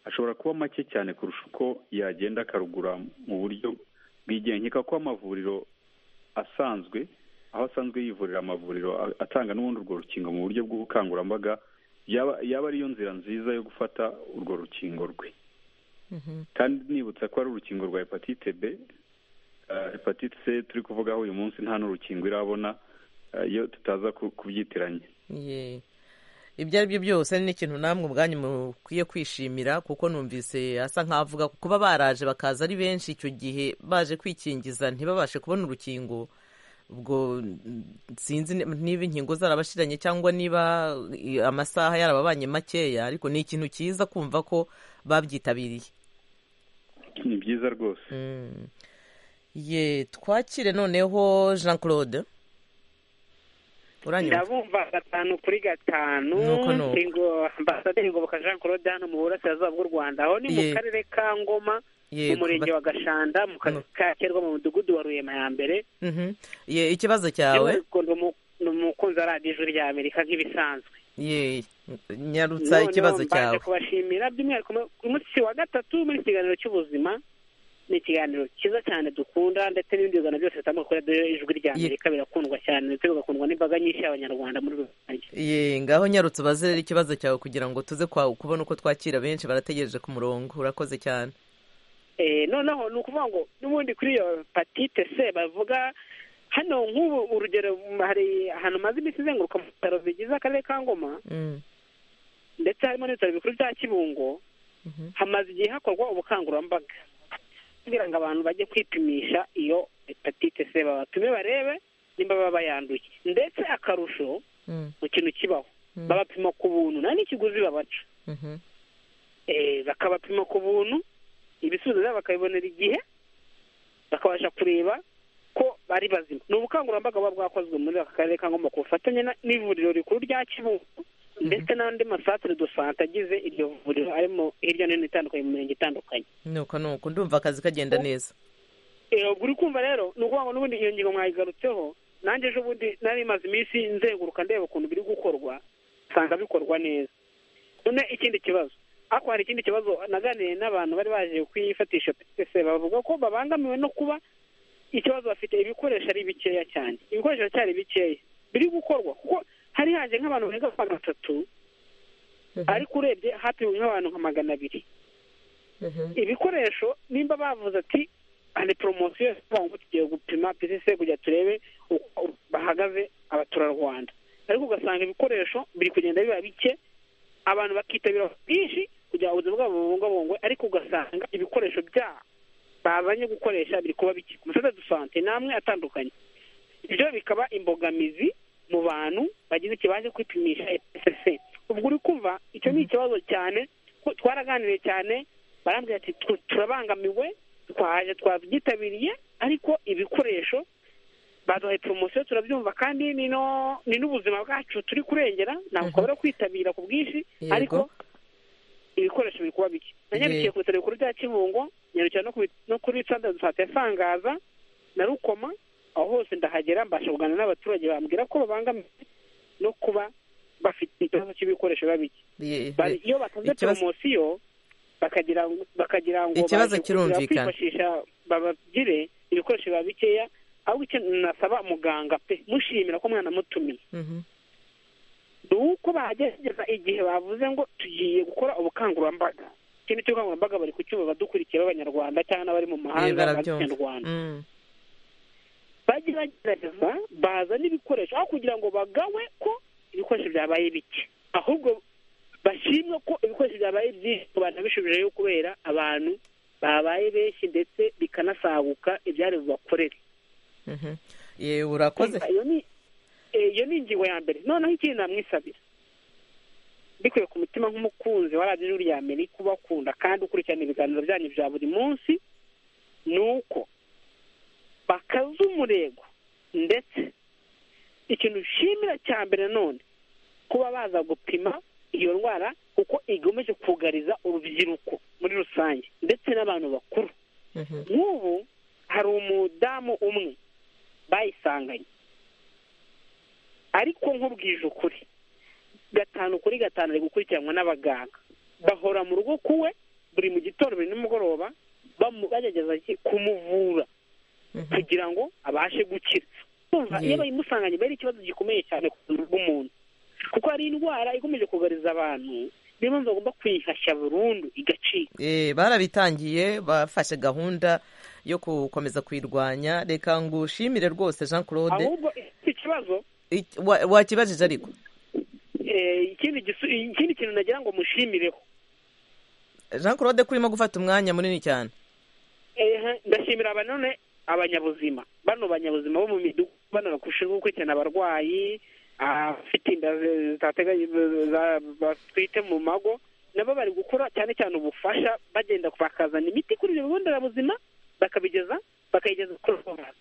ashobora kuba make cyane kurusha uko yagenda akarugura mu buryo bwigenga nkeka ko amavuriro asanzwe aho asanzwe yivurira amavuriro a- atanga n'ubundi urwo rukingo mu buryo bw'ubukangurambaga yaba yaba ariyo nzira nziza yo gufata urwo rukingo rwe Mhm. kandi nibutsa ko ari urukingo rwa hepatite b eh, hepatite c turi kuvugaho uyu munsi nta n'urukingo irabona eh, iyo tutaza ku- kubyitiranya Ye. ibyo ari byo byose ni ikintu namwe ubwanyu mukwiye kwishimira kuko numvise asa nkaho avuga ko kuba baraje bakaza ari benshi icyo gihe baje kwikingiza ntibabashe kubona urukingo ubwo mm, sinzi ni- niba inkingo zarabashiranye cyangwa niba i- amasaha yarababanye makeya ariko ni ikintu cyiza kumva ko babyitabiriye ni byiza rwose Mm. ye twakire noneho jean claude uranyumva ndabumva gatanu kuri gatanu Nuko, nuko. ngo ambasaderi ngoboka jean claude hano mu burasirazuba bw'u rwanda aho ni mu Ye. karere ka ngoma mu Yego, murenge wa gashanda mu kazi ka kerwa mu mudugudu wa ruyema ya mbere Mhm. Ye, ikibazo cyawe Ariko ndi umu- ni umukunzi wa radiyo ijwi rya amerika nk'ibisanzwe ye nyarutsa Noneho ikibazo mbaje cyawe kubashimira by'umwihariko mu- ku munsi wa gatatu muri ikiganiro cy'ubuzima ni ikiganiro cyiza cyane dukunda ndetse n'ibindi biganiro byose bitangwa kuri radiyo ijwi rya Ye. amerika birakundwa cyane ndetse bigakundwa n'imbaga nyinshi y'abanyarwanda muri rusange ye ngaho nyarutsa ubaze rero ikibazo cyawe kugira ngo tuze kwa kubona uko twakira benshi barategereje ku murongo urakoze cyane Eh, noneho ni ukuvuga ngo n'ubundi kuri iyo hepatite c bavuga hano nk'ubu urugero m- hari ahantu maze iminsi izenguruka mu bitaro bigize akarere ka ngoma Mm, ndetse harimo n'ibitaro bikuru bya kibungo mhm. hamaze igihe hakorwa ubukangurambaga kugira ngo abantu bajye kwipimisha iyo hepatite c babapime barebe nimba baba bayanduye ndetse akarusho Mm, mu kintu kibaho Mm. babapima ku buntu nta n'ikiguzi babaca mhm. Eh, bakabapima ku buntu ibisubizo byabo bakabibonera igihe bakabasha kureba ko bari bazima ni ubukangurambaga buba bwakozwe muri aka karere ka ngoma ku bufatanye na- n'ivuriro rikuru rya kibungo ndetse n'andi masatere do sante agize iryo vuriro arimo hirya no hino itandukanye mu mirenge itandukanye nuko nuko ndumva akazi kagenda neza Eh, ubwo uri kumva rero ni ukuvuga ngo n'ubundi iyo ngingo mwayigarutseho nanjye ejo bundi nari maze iminsi nzenguruka ndeba ukuntu biri gukorwa nsanga bikorwa neza none ikindi kibazo ariko hari ikindi kibazo naganiye n'abantu bari baje kwifatisha PCC bavuga ko babangamiwe no kuba ikibazo bafite ibikoresho ari bikeya cyane ibikoresho biracyari bikeya biri gukorwa kuko hari haje nk'abantu barenga magana atatu Mhm. ariko urebye hapiwe nk'abantu nka magana abiri Mhm. ibikoresho nimba bavuze ati hari poromosiyo ivuga ngo tugiye gupima PCC kugira turebe uko bahagaze abaturarwanda ariko ugasanga ibikoresho biri kugenda biba bike abantu bakitabira byinshi kugira ngo ubuzima bwabo bubungabungwe ariko ugasanga ibikoresho byabo bazanye gukoresha biri kuba bike ku maseta de sante n'amwe atandukanye ibyo bikaba imbogamizi mu bantu bagize ikibazo kwipimisha SSC ubwo uri kumva icyo ni ikibazo cyane ko twaraganiriye cyane barambwira ati "Tu- turabangamiwe twaje twabyitabiriye ariko ibikoresho baduhaye poromosiyo turabyumva kandi ni no- ni n'ubuzima bwacu turi kurengera ntabwo twabura kwitabira ku bwinshi Yego. ariko ibikoresho biri kuba bike nanyarukiye ku bitaro bikuru bya kibungo nyarukira no ku bi- no kuri santire de sante ya sangaza na rukoma aho hose ndahagera mbasha kuganira n'abaturage bambwira ko babangamiwe no kuba bafite ikibazo cy'ibikoresho biba bike Ye- Bari- iyo batanze ikibazo- poromosiyo bakagira ngo bakagira ngo Ikibazo baje kirumvikana. kongera kwifashisha babagire ibikoresho biba bikeya ahubwo icyo nasaba muganga pe mushimira ko mwanamutumiye Mhm. ni uko bagerageza igihe bavuze ngo tugiye gukora ubukangurambaga ikindi cy'ubukangurambaga bari kucyumva badukurikira b'abanyarwanda cyangwa n'abari mu Ye, mahanga bazi barabyumva. ikinyarwanda Mm. bajye bagerageza baza n'ibikoresho aho kugira ngo bagawe ko ibikoresho byabaye bike ahubwo bashimwe ko ibikoresho byabaye byinshi ku bantu babishubijeyo kubera abantu babaye benshi ndetse bikanasaguka ibyari bubakorere Mhm. Ye, urakoze iyo ni eh, iyo ni ingingo ya mbere noneho ikindi namwisabira mbikuye ku mutima nk'umukunzi wa radiyo ijuru rya amerika ubakunda kandi ukurikirana ibiganiro byanyu bya buri munsi ni uko bakaza umurego ndetse ikintu ushimira cya mbere none kuba baza gupima iyo ndwara kuko igomeje kugariza urubyiruko muri rusange ndetse n'abantu bakuru Mhm. nk'ubu hari umudamu umwe bayisanganye ariko nkubwije ukuri gatanu kuri gatanu ari gukurikiranwa n'abaganga bahora mu rugo kuwe buri mu gitondo buri nimugoroba bamu- bagerageza iki? kumuvura Mhm. kugira ngo abashe gukira Urumva, Yeah. iyo bayimusanganye bari ikibazo gikomeye cyane ku buzima bw'umuntu kuko hari indwara ikomeje kugariza abantu niyo mpamvu bagomba kuyihashya burundu igacika Eh, barabitangiye bafashe gahunda yo gukomeza kuyirwanya reka ngushimire rwose jean claude ahubwo ifite ikibazo Ik- wa- wakibajije ariko eh, ikindi gisu- ikindi kintu nagira ngo mushimireho jean claude ko urimo gufata umwanya munini cyane Eh, ndashimira aba none abanyabuzima bano banyabuzima bo mu midugudu bano bakushinzwe gukurikirana abarwayi abafite inda zi- zitateganye- za- batwite mu mago nabo bari gukora cyane cyane ubufasha bagenda bakazana imiti kuri ibyo bigo nderabuzima bakabigeza bakayigeza kuri uwo mwana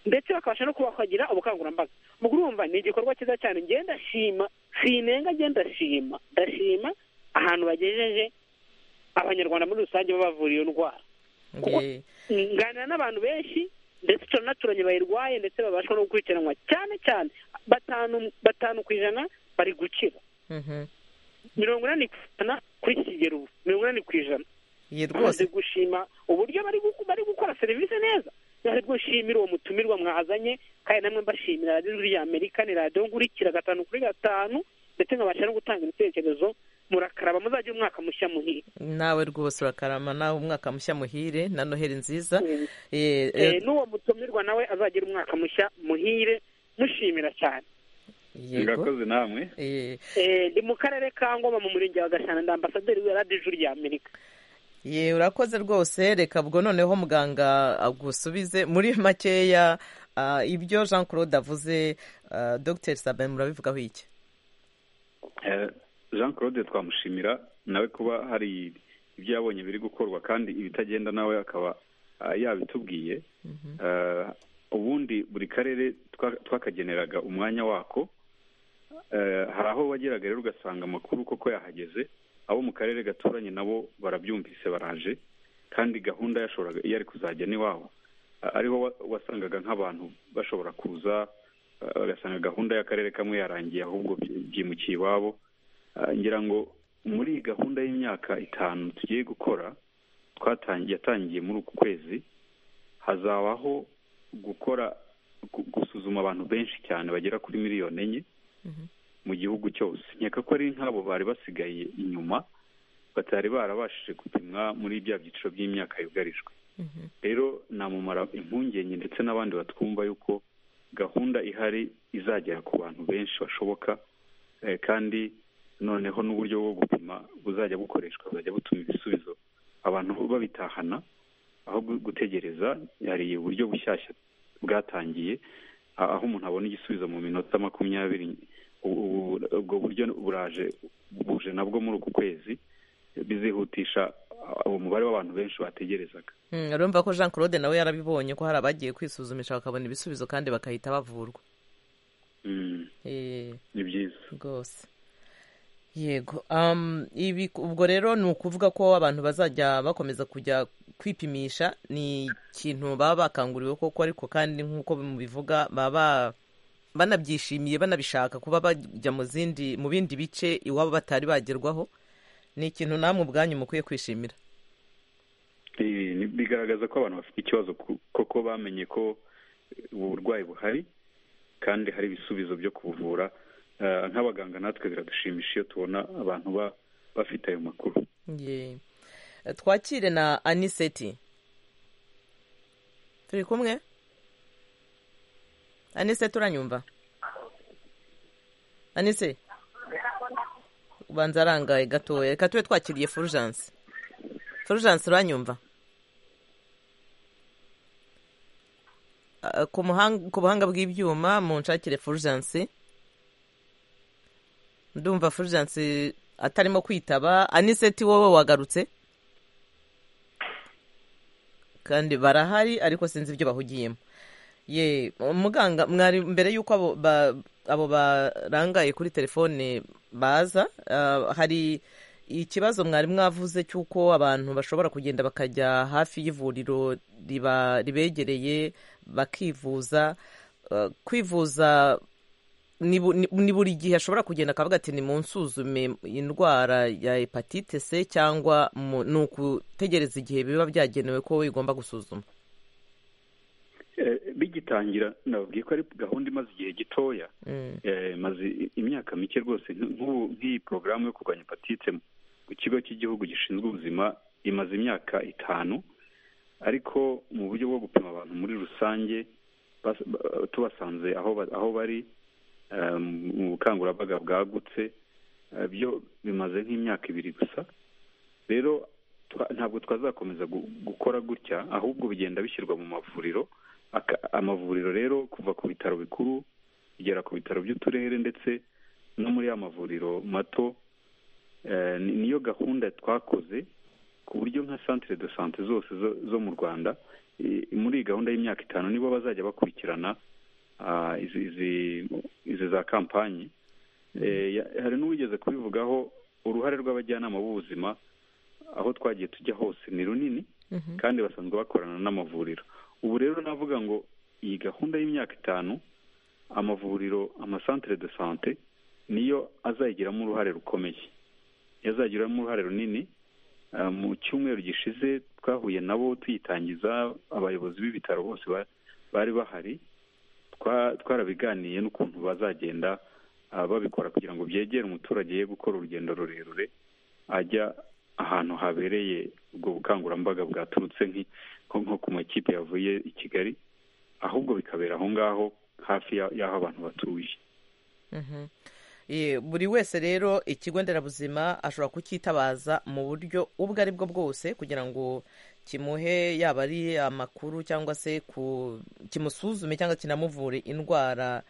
ndetse bakabasha no kuba bagira ubukangurambaga mu kurumva ni igikorwa cyiza cyane ngenda ndashima sinenga ngenda ndashima ndashima ahantu bagejeje abanyarwanda muri rusange babavura iyo ndwara Kuko- Ye, nganira n'abantu benshi ndetse turanaturanye bayirwaye ndetse babasha no gukurikiranwa cyane cyane batanu batanu ku ijana bari gukira mhm. mirongo inani ku ijana kuri iki kigero ubu mirongo inani ku ijana Ye, bamaze rwose gushima uburyo bari guko- bari gukora serivisi neza nari bwo nshimira uwo mutumirwa mwazanye kandi namwe mbashimira radiyo ijuru rya amerika ni radiyo nkurikira gatanu kuri gatanu ndetse nkabasha no gutanga ibitekerezo murakaraba muzajya umwaka mushya muhire nawe rwose urakarama nawe umwaka mushya muhire na noheri nziza Eh, Eh, eh, n'uwo mutumirwa nawe azagira umwaka mushya muhire mushimira cyane yego murakoze namwe Eh, Eh, ndi mu karere ka ngoma mu murenge wa gashana ndi ambasaderi wa radiyo ijuru rya amerika ye urakoze rwose reka ubwo noneho muganga agusubize muri makeya ah, ibyo jean claude avuze ah, dr sabin murabivugaho iki Eh, jean claude twamushimira nawe kuba hari ibyo yabonye biri gukorwa kandi ibitagenda nawe akaba ah, yabitubwiye Eh, ubundi buri karere twa- twakageneraga umwanya wako Eh, hari aho wageraga rero ugasanga amakuru koko yahageze abo mu karere gaturanye nabo barabyumvise baraje kandi gahunda yashoboraga iyo ari kuzajya n'iwabo Ah, ariho wa- wasangaga nk'abantu bashobora kuza ah, bagasanga gahunda y'akarere kamwe yarangiye ahubwo byi- byimukiye iwabo Ah, ngira ngo muri iyi gahunda y'imyaka itanu tugiye gukora twatangiye yatangiye muri uku kwezi hazabaho gukora gu- gusuzuma abantu benshi cyane bagera kuri miliyoni enye mu gihugu cyose nkeka ko ari nk'abo bari basigaye inyuma batari barabashije gupimwa muri bya byiciro by'imyaka yugarijwe rero namumara impungenge ndetse n'abandi batwumva yuko gahunda ihari izagera ku bantu benshi bashoboka eh, kandi noneho n'uburyo bwo gupima buzajya bukoreshwa buzajya butuma ibisubizo abantu babitahana aho gu- gutegereza hari uburyo bushyashya bwatangiye a- aho umuntu abona igisubizo mu minota makumyabiri ubu- ubu- ubwo buryo buraje buje nabwo muri uku kwezi bizihutisha a- umubare w'abantu benshi bategerezaga Mm, urumva ko jean claude nawe yarabibonye ko hari abagiye kwisuzumisha bakabona ibisubizo kandi bakahita bavurwa Mm, Eh, ni byiza rwose yego um, ibi ubwo rero ni ukuvuga ko abantu bazajya bakomeza kujya kwipimisha ni ikintu baba bakanguriwe koko ariko kandi nk'uko mubivuga baba banabyishimiye banabishaka kuba bajya mu zindi mu bindi bice iwabo batari bagerwaho ni ikintu namwe ubwanyu mukwiye kwishimira Ni- bigaragaza ko abantu bafite ikibazo ku- koko bamenye ko uburwayi buhari kandi hari ibisubizo byo kuvura Eh, nk'abaganga natwe biradushimisha iyo tubona abantu ba- bafite ayo makuru Ye. twakire na aniseti turi kumwe aniseti uranyumva anise ubanza arangaye gatoya reka tube twakiriye fulgence fulgence uranyumva Ah, ku muhang- ku buhanga bw'ibyuma mu nshakire fulgence ndumva fulgence atarimo kwitaba aniseti wowe wagarutse kandi barahari ariko sinzi ibyo bahugiyemo ye muganga mwari mbere y'uko abo ba- abo barangaye kuri telefone baza ah, hari ikibazo mwari mwavuze cy'uko abantu bashobora kugenda bakajya hafi y'ivuriro riba- ribegereye bakivuza Ah, kwivuza ni bu- ni ni buri gihe ashobora kugenda akavuga ati nimunsuzume indwara ya hepatite c cyangwa mu- ni ukutegereza igihe biba byagenewe ko igomba gusuzuma Eh, bigitangira nababwiye ko ari gahunda imaze igihe gitoya Mm. Eh, maze imyaka mike rwose nk- nk'ubu nk'iyi porogaramu yo kurwanya hepatite ku kigo cy'igihugu gishinzwe ubuzima imaze imyaka itanu ariko mu buryo bwo gupima abantu muri rusange bas- ba- tubasanze aho ba- aho bari eh, mu bukangurambaga bwagutse eh, byo bimaze nk'imyaka ibiri gusa rero twa- ntabwo twazakomeza gu- gukora gutya ahubwo bigenda bishyirwa mu mavuriro Aka- amavuriro rero kuva ku bitaro bikuru kugera ku bitaro by'uturere ndetse no muri ya mavuriro mato eh, ni- niyo gahunda twakoze ku buryo nka centre de sante zose zo- zo mu rwanda eh, muri iyi gahunda y'imyaka itanu nibo bazajya bakurikirana ah, izi- izi- izi za kampanye Eh, ya- hari n'uwigeze kubivugaho uruhare rw'abajyanama b'ubuzima aho twagiye tujya hose ni runini Mhm. kandi basanzwe bakorana n'amavuriro ubu rero navuga ngo iyi gahunda y'imyaka itanu amavuriro amasantere de sante niyo azayigiramo uruhare rukomeye niyo azayigiramo uruhare runini Ah, mu cyumweru gishize twahuye nabo tuyitangiza abayobozi b'ibitaro bose ba- bari bahari twa- twarabiganiye n'ukuntu bazagenda ah, babikora kugira ngo byegere umuturage ye gukora urugendo rurerure ajya ahantu habereye ubwo bukangurambaga bwaturutse nk'i- nko nko ku makipe yavuye i kigali ahubwo bikabera aho ngaho hafi ya- y'aho abantu batuye Mhm. Ye, buri wese rero ikigo nderabuzima ashobora kucyitabaza mu buryo ubwo ari bwo bwose kugira ngo kimuhe yaba ari amakuru cyangwa se ku kimusuzume cyangwa kinamuvure indwara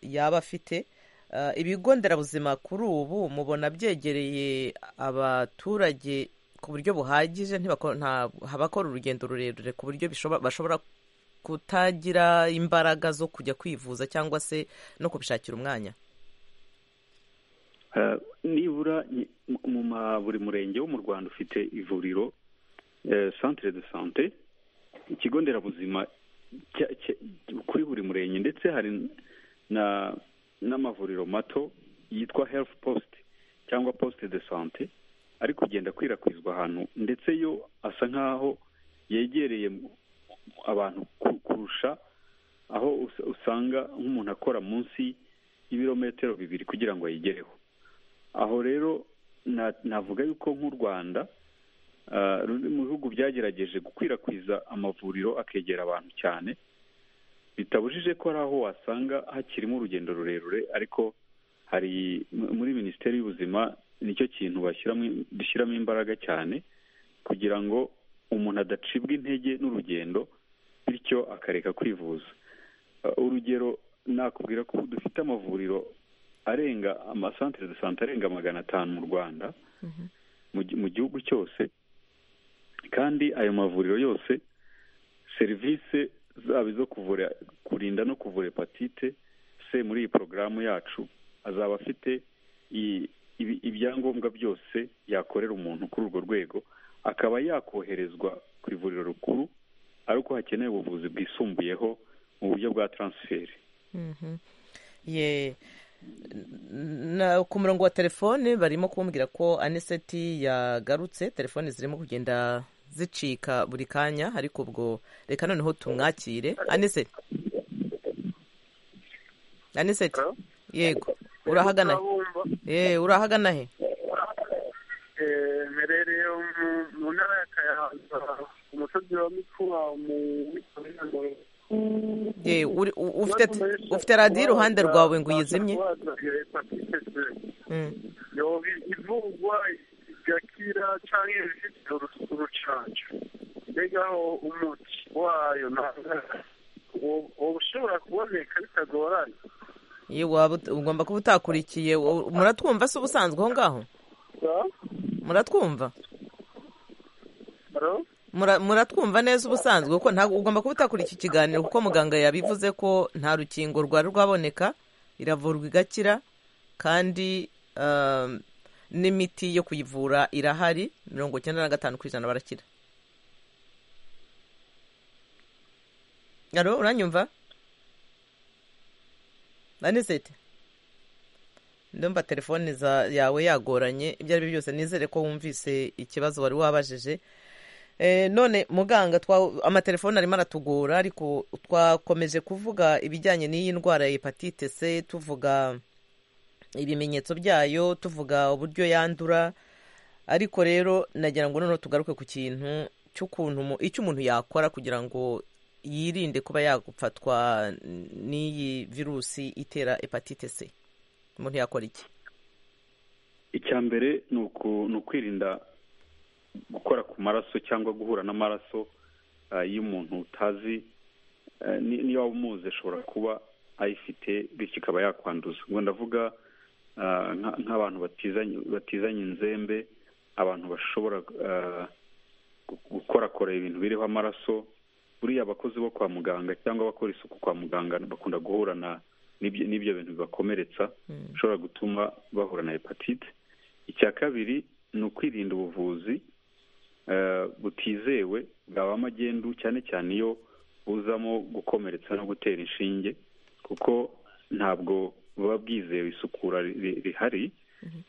yaba afite Ah, ibigo nderabuzima kuri ubu mubona byegereye abaturage ku buryo buhagije ntibako- nta- habakora urugendo rurerure ku buryo bishobo- bashobora kutagira imbaraga zo kujya kwivuza cyangwa se no kubishakira umwanya Eh, nibura ni- mu- mu ma- buri murenge wo mu rwanda ufite ivuriro eh, centre de sante ikigo nderabuzima cya- cya- kuri buri murenge ndetse hari na n'amavuriro mato yitwa health post cyangwa poste de sante ari kugenda akwirakwizwa ahantu ndetse yo asa nk'aho yegereye mu- abantu ku- kurusha aho us- usanga nk'umuntu akora munsi y'ibirometero bibiri kugira ngo ayigereho aho rero na- navuga yuko nk'u rwanda ah, ruri mu bihugu byagerageje gukwirakwiza amavuriro akegera abantu cyane bitabujije ko hari aho wasanga hakirimo urugendo rurerure ariko hari m- muri minisiteri y'ubuzima nicyo kintu bashyiramo dushyiramo imbaraga cyane kugira ngo umuntu adacibwa intege n'urugendo bityo akareka kwivuza Uh, urugero nakubwira ko ubu dufite amavuriro arenga amasantere de sante arenga magana atanu mu rwanda mu gi- mu gihugu cyose kandi ayo mavuriro yose serivisi zaba izo kuvura kurinda no kuvura hepatite c muri iyi porogaramu yacu azaba afite iyi ibi- ibyangombwa byose yakorera umuntu kuri urwo rwego akaba yakoherezwa ku ivuriro rikuru ariko hakenewe ubuvuzi bwisumbuyeho mu buryo bwa taransiferi Mhm. ye na ku murongo wa telefone barimo kumbwira ko aniseti yagarutse telefone zirimo kugenda zicika buri kanya ariko ubwo reka noneho tumwakire aniseti aniseti yego urahagana he ye urahagana he mberereye mu- mu ntara ya kayanza ku musozi wa mikuba mu ye uri- u- ufite ufite radiyo iruhande rwawe ngo uyizimye Mm. ivugwa igakira cyangwa ifite urus- urucanco mbegaho umuti wayo nta- uwo- uba ushobora kuboneka bitagoranye ye waba ut- ugomba kuba utakurikiye wo- muratwumva se ubusanzwe aho ngaho muratwumva Hello? Mura- muratwumva neza ubusanzwe kuko ntabwo ugomba kuba utakurikira ikiganiro kuko muganga yabivuze ko nta rukingo rwari rwaboneka iravurwa igakira kandi um, n'imiti yo kuyivura irahari mirongo icyenda na gatanu ku ijana barakira alo uranyumva anisete ndumva telefone za- yawe yagoranye ibyo ari byo byose nizere ko wumvise ikibazo wari wabajije Eh, none muganga twa amatelefone arimo aratugora ariko twakomeje kuvuga ibijyanye n'iyi ndwara ya hepatite c tuvuga ibimenyetso byayo tuvuga uburyo yandura ariko rero nagira ngo noneho tugaruke ku kintu cy'ukuntu umu- icyo umuntu yakora kugira ngo yirinde kuba yagufatwa n'iyi virusi itera hepatite c umuntu yakora iki icya mbere ni uku- ni ukwirinda gukora ku maraso cyangwa guhura n'amaraso ah, y'umuntu utazi Eh, ni- niyo waba umuzi ashobora kuba ayifite bityo ikaba yakwanduza ubwo ndavuga ah, nka- nk'abantu batizanye batizanye inzembe abantu bashobora ah, gu- gukorakora ibintu biriho amaraso buriya abakozi bo kwa muganga cyangwa abakora isuku kwa muganga bakunda guhura na n'ibyo n'ibyo bintu bibakomeretsa bishobora gutuma bahura na hepatite icya kabiri ni ukwirinda ubuvuzi eh, butizewe bwaba magendu cyane cyane iyo buzamo gukomeretsa no gutera inshinge kuko ntabwo buba bwizewe isukura ri- ri- rihari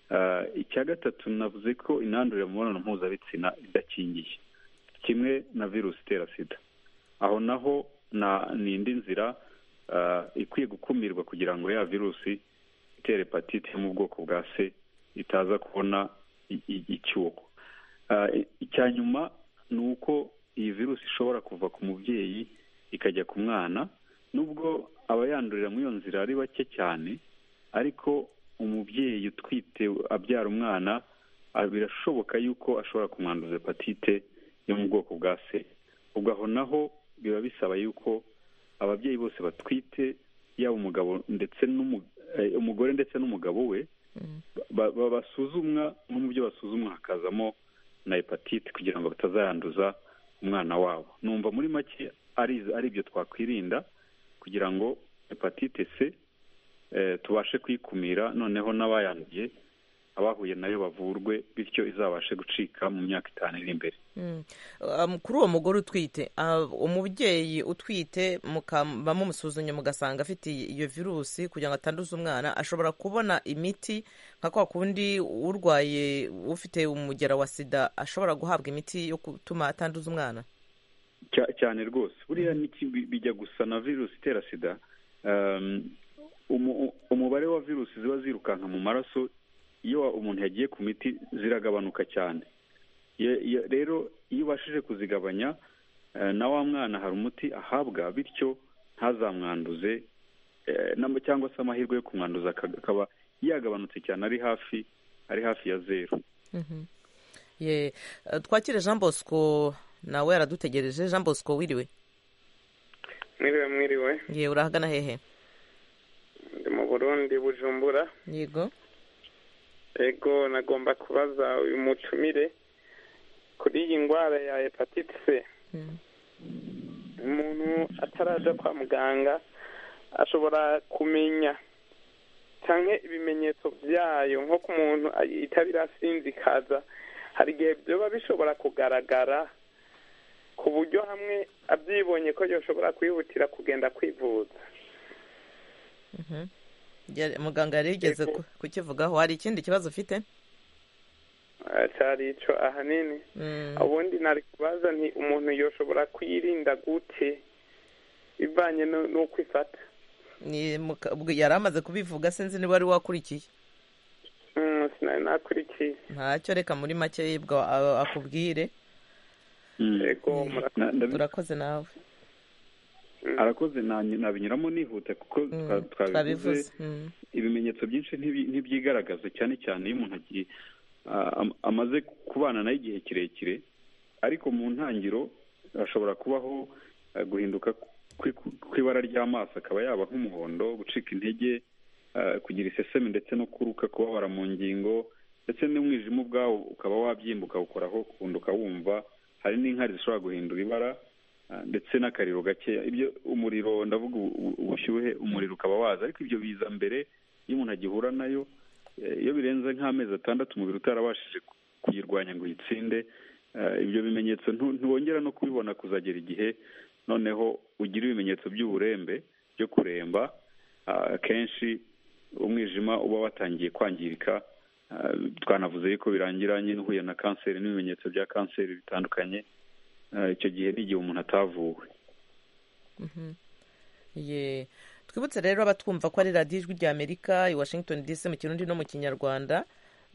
Eh, icya gatatu navuze ko inandurira mu mibonano mpuzabitsina idakingiye kimwe na virusi itera sida aho naho na- ni indi nzira eh, ikwiye gukumirwa kugira ngo ya virusi itera hepatite yo mu bwoko bwa c itaza kubona i- i- icyuho Ah, i- icya nyuma ni uko iyi virusi ishobora kuva ku mubyeyi ikajya ku mwana nubwo abayandurira muri iyo nzira ari bake cyane ariko umubyeyi utwite abyara umwana ah, birashoboka yuko ashobora kumwanduza hepatite yo mu bwoko bwa c ubwo aho naho biba bisaba yuko ababyeyi bose batwite yaba umugabo ndetse n'umu- eh, umugore ndetse n'umugabo we ba- ba- basuzumwa no mu byo basuzumwa hakazamo na hepatite kugira ngo batazayanduza umwana wabo numva muri make ari ari ibyo twakwirinda kugira ngo hepatite c eh, tubashe kuyikumira noneho n'abayanduye abahuye nayo bavurwe bityo izabashe gucika mu myaka itanu iri imbere Mm. Um, kuri uwo mugore utwite ah, umubyeyi utwite mukaba mumusuzumye mugasanga afite iyo virusi kugira ngo atanduza umwana ashobora kubona imiti nka kwa kundi urwaye ufite umugera wa sida ashobora guhabwa imiti yo gutuma atanduza umwana Cya- cyane rwose buriya n'iki bi- bijya gusa na virusi itera sida um, umu- umubare wa virusi ziba zirukanka mu maraso iyo wa- umuntu yagiye ku miti ziragabanuka cyane Ye- ye- rero iyo ubashije kuzigabanya eh, na wa mwana hari umuti ahabwa bityo ntazamwanduze eh, nam- cyangwa se amahirwe yo kumwanduza aka- akaba yagabanutse cyane ari hafi ari hafi ya zeru ye eh, twakire jean bosco nawe yaradutegereje jean bosco wiriwe mwiriwe mwiriwe ye urahagana hehe ndi mu burundi bujumbura yego ego nagomba kubaza uyu mutumire kuri iyi ndwara ya hepatite c umuntu ataraja kwa muganga ashobora kumenya cyangwa ibimenyetso byayo nko ku muntu itaba irasinzikaza hari igihe biba bishobora kugaragara ku buryo hamwe abyibonye ko yoshobora kwihutira kugenda kwivuza muganga yari yigeze Yego. kukivugaho hari ikindi kibazo ufite Ah, cyari ico ahanini Mm, ubundi nari kubaza nti umuntu yoshobora kwirinda gute bivanye no- n'uko ifata ni muka- ubwo yari amaze kubivuga sinzi niba wari wakurikiye Mm, sinari nakurikiye ntacyo reka muri make yibwa a- akubwire yego Mm. murakoze Na- ndabi- urakoze nawe arakoze na- nabinyuramo nihute kuko Mm, twa- twabivuze twabivuze Mm, ibimenyetso byinshi ntibyi- ntibyigaragaza cyane cyane iyo umuntu agiye a- am- amaze kubana nayo igihe kirekire ariko mu ntangiro hashobora kubaho eh, guhinduka kwi- kw'ibara ry'amaso akaba yaba nk'umuhondo gucika intege eh, kugira isesemi ndetse no kuruka kubabara mu ngingo ndetse n'umwijima ubwawo ukaba wabyimba ukawukoraho ukundi ukawumva hari n'inkari zishobora guhindura ibara ah, ndetse n'akariro gakeya ibyo umuriro ndavuga ubu- ubu- ubushyuhe umuriro ukaba waza ariko ibyo biza mbere iyo umuntu agihura nayo eh, iyo birenze nk'amezi atandatu umubiri utarabashije ku- kuyirwanya ngo uyitsinde eh, ibyo bimenyetso ntu- ntiwongera no kubibona kuzagera igihe noneho ugira ibimenyetso by'uburembe byo kuremba ah, akenshi umwijima uba watangiye kwangirika Ah, twanavuze yuko birangira nyine uhuye na kanseri n'ibimenyetso bya kanseri bitandukanye Ah, icyo gihe ni igihe umuntu atavuwe mhm. Ye. twibutse rero abatwumva ko ari radiyo ijwi rya amerika i washington dc mu kirundi no mu kinyarwanda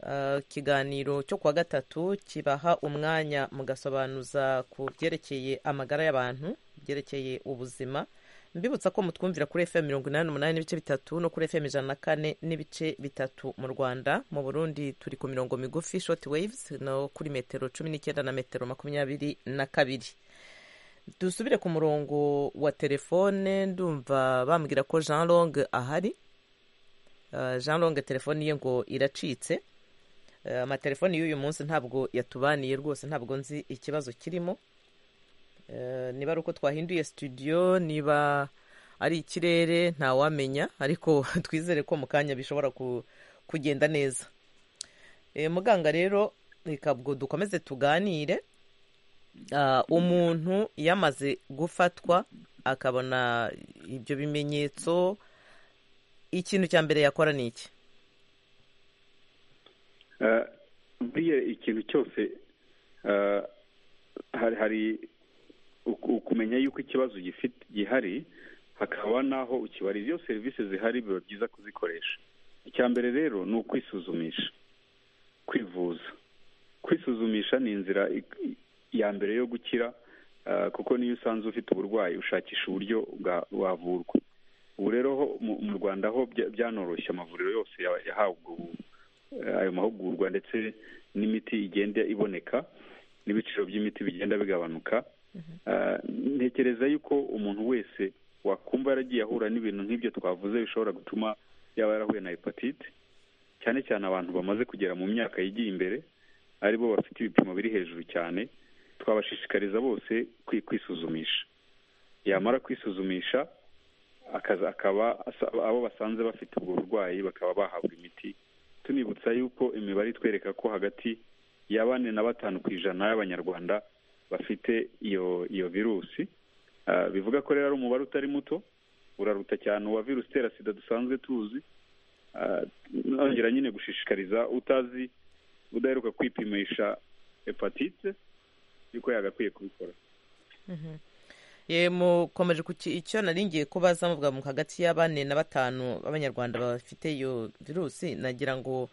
Ah, ikiganiro cyo kuwa gatatu kibaha umwanya mugasobanuza ku byerekeye amagara y'abantu byerekeye ubuzima mbibutsa ko mutwumvira kuri fm mirongo inani n'umunani n'ibice bitatu no kuri fm ijana na kane n'ibice bitatu mu rwanda mu burundi turi ku mirongo migufi short waves no kuri metero cumi n'icyenda na metero makumyabiri na kabiri dusubire ku murongo wa telefone ndumva bambwira ko jean long ahari Uh, jean long telefone ye ngo iracitse Uh, amatelefoni y'uyu munsi ntabwo yatubaniye rwose ntabwo nzi ikibazo kirimo Uh, niba ari uko twahinduye studio niba ari ikirere ntawamenya ariko twizere ko mu kanya bishobora ku- kugenda neza Eh, muganga rero reka ubwo dukomeze tuganire Ah, umuntu iyo amaze gufatwa akabona ibyo bimenyetso ikintu cya mbere yakora ni iki Eh, buriya ikintu cyose eh, hari hari uku- ukumenya yuko ikibazo gifite gihari hakaba n'aho ukibarira iyo serivisi zihari biba byiza kuzikoresha icya mbere rero ni ukwisuzumisha kwivuza kwisuzumisha ni inzira ik- ya mbere yo gukira eh, kuko niyo usanze ufite uburwayi ushakisha uburyo bwa- wavurwa ubu rero ho mu- mu rwanda ho bya- byanoroshye amavuriro yose ya- yahawe ubwo bu- eh, ayo mahugurwa ndetse n'imiti igenda iboneka n'ibiciro by'imiti bigenda bigabanuka Eh, ntekereza yuko umuntu wese wakumva yaragiye ahura n'ibintu nk'ibyo twavuze bishobora gutuma yaba yarahuye na hepatite cyane cyane abantu bamaze kugera mu myaka yigiye imbere aribo bafite ibipimo biri hejuru cyane twabashishikariza bose kwi- kwisuzumisha yamara kwisuzumisha akaza akaba asa- abo basanze bafite ubwo burwayi bakaba bahabwa imiti tunibutsa yuko imibare itwereka ko hagati ya bane na batanu ku ijana y'abanyarwanda bafite iyo iyo virusi Ah, bivuga ko rero ari umubare utari muto uraruta cyane uwa virusi itera sida dusanzwe tuzi Ah, nongera nyine gushishikariza utazi udaheruka kwipimisha hepatite yuko yagakwiye kubikora ye mukomeje ku ki- icyo naringiye kubaza muvuga mu hagati ya bane na batanu b'abanyarwanda bafite iyo virusi nagira ngo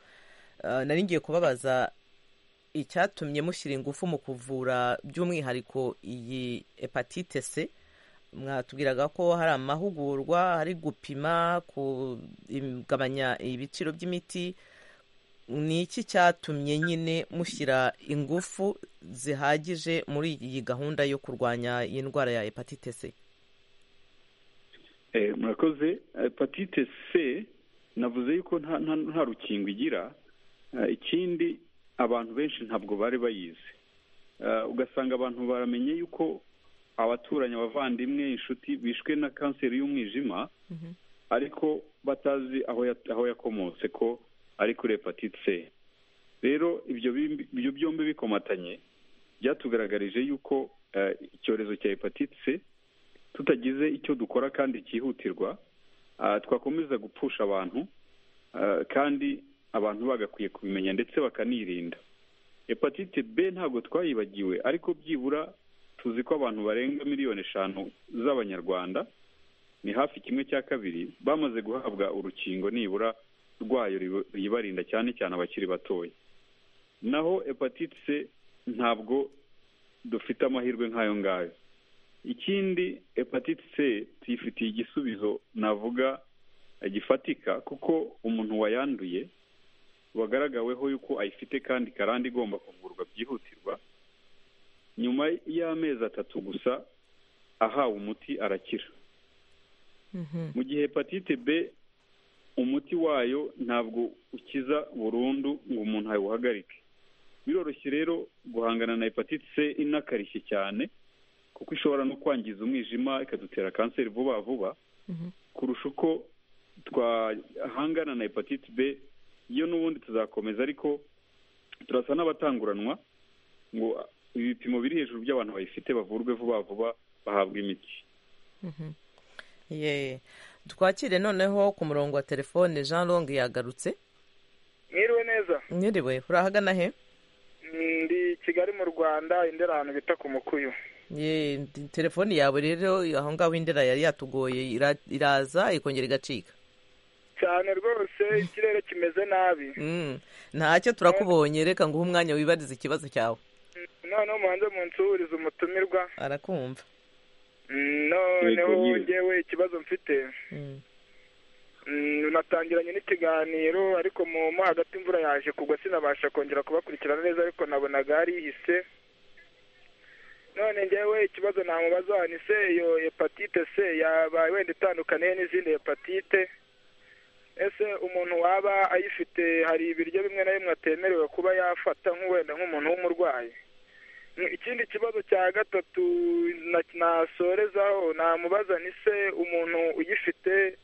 ah, naringiye kubabaza icyatumye mushyira ingufu mu kuvura by'umwihariko iyi hepatite c mwatubwiraga ko hari amahugurwa hari gupima kugabanya ibiciro by'imiti ni iki cyatumye nyine mushyira ingufu zihagije muri iyi gahunda yo kurwanya iyi ndwara ya hepatite c Eh, murakoze hepatite c navuze yuko nta nta nta rukingo igira Eh, ikindi abantu benshi ntabwo bari bayizi Eh, ugasanga abantu baramenye yuko abaturanyi abavandimwe inshuti bishwe na kanseri y'umwijima ariko batazi aho yat- aho yakomotse ko ari kuri hepatite c rero ibyo bimbi- ibyo byombi bikomatanye byatugaragarije yuko eh, icyorezo cya hepatite c tutagize icyo dukora kandi cyihutirwa ah, twakomeza gupfusha abantu ah, kandi abantu bagakwiye kubimenya ndetse bakanirinda hepatite b ntabwo twayibagiwe ariko byibura tuzi ko abantu barenga miliyoni eshanu z'abanyarwanda ni hafi kimwe cya kabiri bamaze guhabwa urukingo nibura rwayo ribu- ribarinda cyane cyane abakiri batoya naho hepatite c ntabwo dufite amahirwe nk'ayo ngayo ikindi hepatite c tuyifitiye igisubizo navuga eh, gifatika kuko umuntu wayanduye wagaragaweho yuko ayifite kandi karande igomba kuvurwa byihutirwa nyuma y'amezi atatu gusa ahawe umuti arakira Mhm. mu gihe hepatite b umuti wayo ntabwo ukiza burundu ngo umuntu awuhagarike biroroshye rero guhangana na hepatite c inakarishye cyane kuko ishobora no kwangiza umwijima ikadutera kanseri vuba vuba Mhm. kurusha uko twahangana na hepatite b yo n'ubundi tuzakomeza ariko turasa n'abatanguranwa ngo ibipimo biri hejuru by'abantu bayifite bavurwe vuba vuba bahabwe imiti Mhm. Ye. twakire noneho ku murongo wa telefone jean longue yagarutse mwiriwe neza mwiriwe urahagana he ndi kigali mu rwanda indera ahantu bita ku mukuyu ye ndi- telefoni yawe rero aho ngaho indera yari yatugoye ira- iraza ikongera igacika cyane rwose ikirere kimeze nabi Mm. ntacyo turakubonye reka nguhe umwanya wibarize ikibazo cyawe noneho mubanze munsuhurize umutumirwa arakumva Mm, noneho Yego, yego. ngewe ikibazo mfite Mm. Mm, natangiranye n'ikiganiro ariko mu mo hagati imvura yaje kugwa sinabasha kongera kubakurikirana neza ariko nabonaga yarihise none ngewe ikibazo namubaza ni se iyo hepatite c yaba wenda itandukaniye n'izindi hepatite ese umuntu waba ayifite hari ibiryo bimwe na bimwe atemerewe kuba yafata nk'uwenda nk'umuntu w'umurwayi Mm, ikindi kibazo cya gatatu na- nasorezaho namubaza ni se umuntu uyifite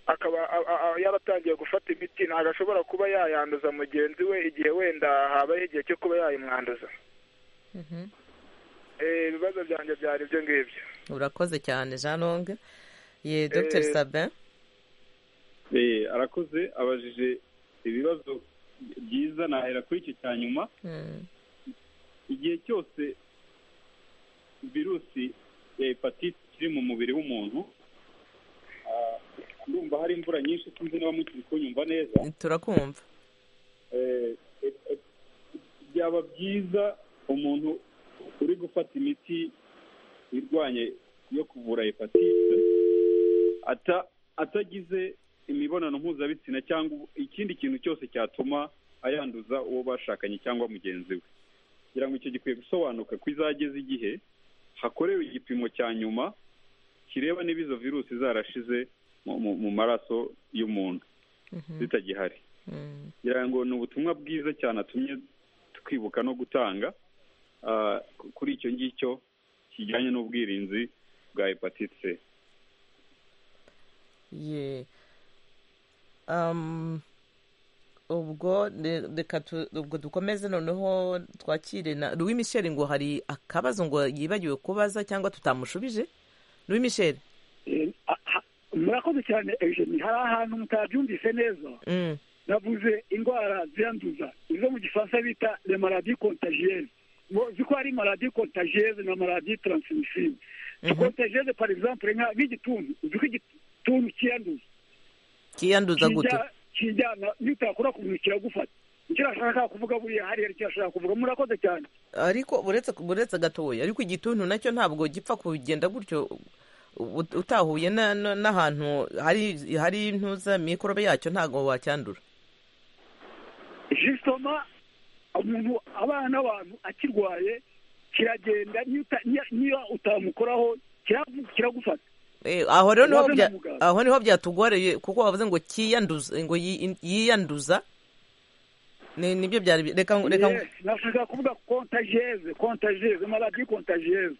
akaba a- a- a- yaratangiye gufata imiti ntabwo ashobora kuba yayanduza mugenzi we igihe wenda habayeho igihe cyo kuba yayimwanduza Mhm. Eh, ibibazo byanjye byari ibyo ngibyo urakoze cyane jean longue ye dr sabin Eh, arakoze abajije ibibazo byiza nahera kuri icyo cya nyuma Mm. igihe cyose virusi ya hepatite iri mu mubiri w'umuntu ah, ndumva hari imvura nyinshi sinzi niba mukiri kunyumva neza turakumva Eh, eh, eh, byaba byiza umuntu uri gufata imiti irwanya yo kuvura hepatite ata- atagize imibonano mpuzabitsina cyangwa ikindi kintu cyose cyatuma ayanduza uwo bashakanye cyangwa mugenzi we kugira ngo icyo gikwiye gusobanuka ko izageze igihe hakorewe igipimo cya nyuma kireba niba izo virusi zarashize mu- mu- mu maraso y'umuntu Mhm. zitagihari Mm. ngira ngo ni ubutumwa bwiza cyane atumye twibuka no gutanga ah, ku- kuri icyo ngicyo kijyanye n'ubwirinzi bwa hepatite c ye Um, ubwo re- reka tu- ubwo dukomeze noneho twakire na louis michel ngo hari akabazo ngo yibagiwe kubaza cyangwa tutamushubije louis michel Eh, a- ha- murakoze cyane eugeni hari ahantu mutabyumvise neza Mm. navuze indwara ziranduza izo mu gifaransa bita le maladie contagieuse Bo uzi ko hari maladie contagieuse na maladie transmissible contagieuse par exemple nka nk'igituntu uzi ko igituntu kiyanduza kiyanduza gute kijya- kijyana nitakora ku muntu kiragufata icyo ashaka kuvuga buriya hariya icyo ashaka kuvuga murakoze cyane ariko uretse uretse gatoya ariko igituntu nacyo ntabwo gipfa kugenda gutyo ut- utahuye na- na- n'ahantu hari hari intuza mikorobe yacyo ntabwo wacyandura jisitoma umuntu abana n'abantu akirwaye kiragenda niyo uta- niyo- niyo utamukoraho kiravu- kiragufata Eh, aho rero niho Ubaze bya- na muganga. aho niho byatugoreye kuko wavuze ngo kiyanduza ngo yi- yiyanduza Ni- nibyo byari bi- reka ngo- reka ngo- Yes, nashaka kuvuga kontageze kontageze maladi kontageze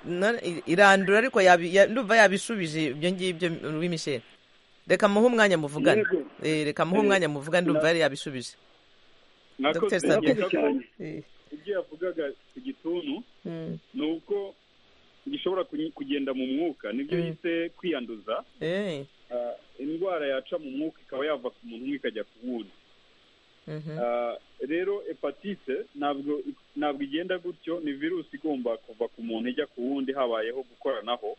na- irandura ariko yabi- ya- ndumva yabishubije ibyo ngibyo Louis Michel reka muhe umwanya muvugane Yego. Eh, reka muhe umwanya muvugane ndumva yari yabishubije Dr. Sabien. murakoze cyane. Eh, ibyo yavugaga ku gituntu mm, ni uko gishobora kunyi- kugenda mu mwuka nibyo Mm. yise kwiyanduza eh, Ah, indwara yaca mu mwuka ikaba yava ku muntu umwe ikajya ku wundi mhm, Ah, rero hepatite ntabwo ntabwo igenda gutyo ni virusi igomba kuva ku muntu ijya ku wundi habayeho gukoranaho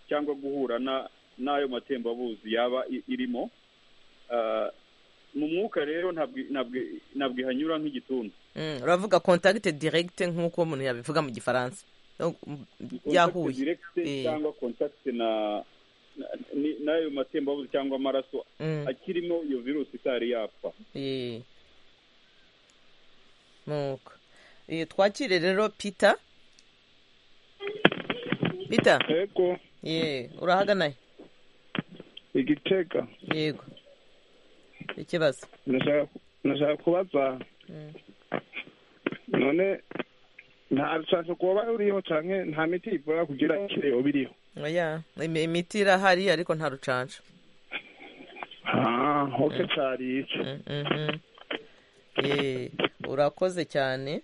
cyangwa guhura na- n'ayo matembabuzi yaba i- irimo Ah, mu mwuka rero ntabwo ntabwo- ntabwo ihanyura nk'igituntu mm. uravuga contact direct nk'uko umuntu yabivuga mu gifaransa No, mm, Contact yahuye direct Eh. cyangwa contact na na- ni- n'ayo matembabuzi cyangwa amaraso Mm, akirimo iyo virusi itari yapfa eh. nuko Eh, twakire rero peter peter yego ye urahagana he? igitega yego ikibazo ndashaka ndashaka kubaza Mm. none nta rushaka kuba ruriho canke nta miti ivura kugira ikireo biriho oya imi- imiti irahari ariko nta rucanca ah oke cari ico Mm, mhm. Eh, urakoze cyane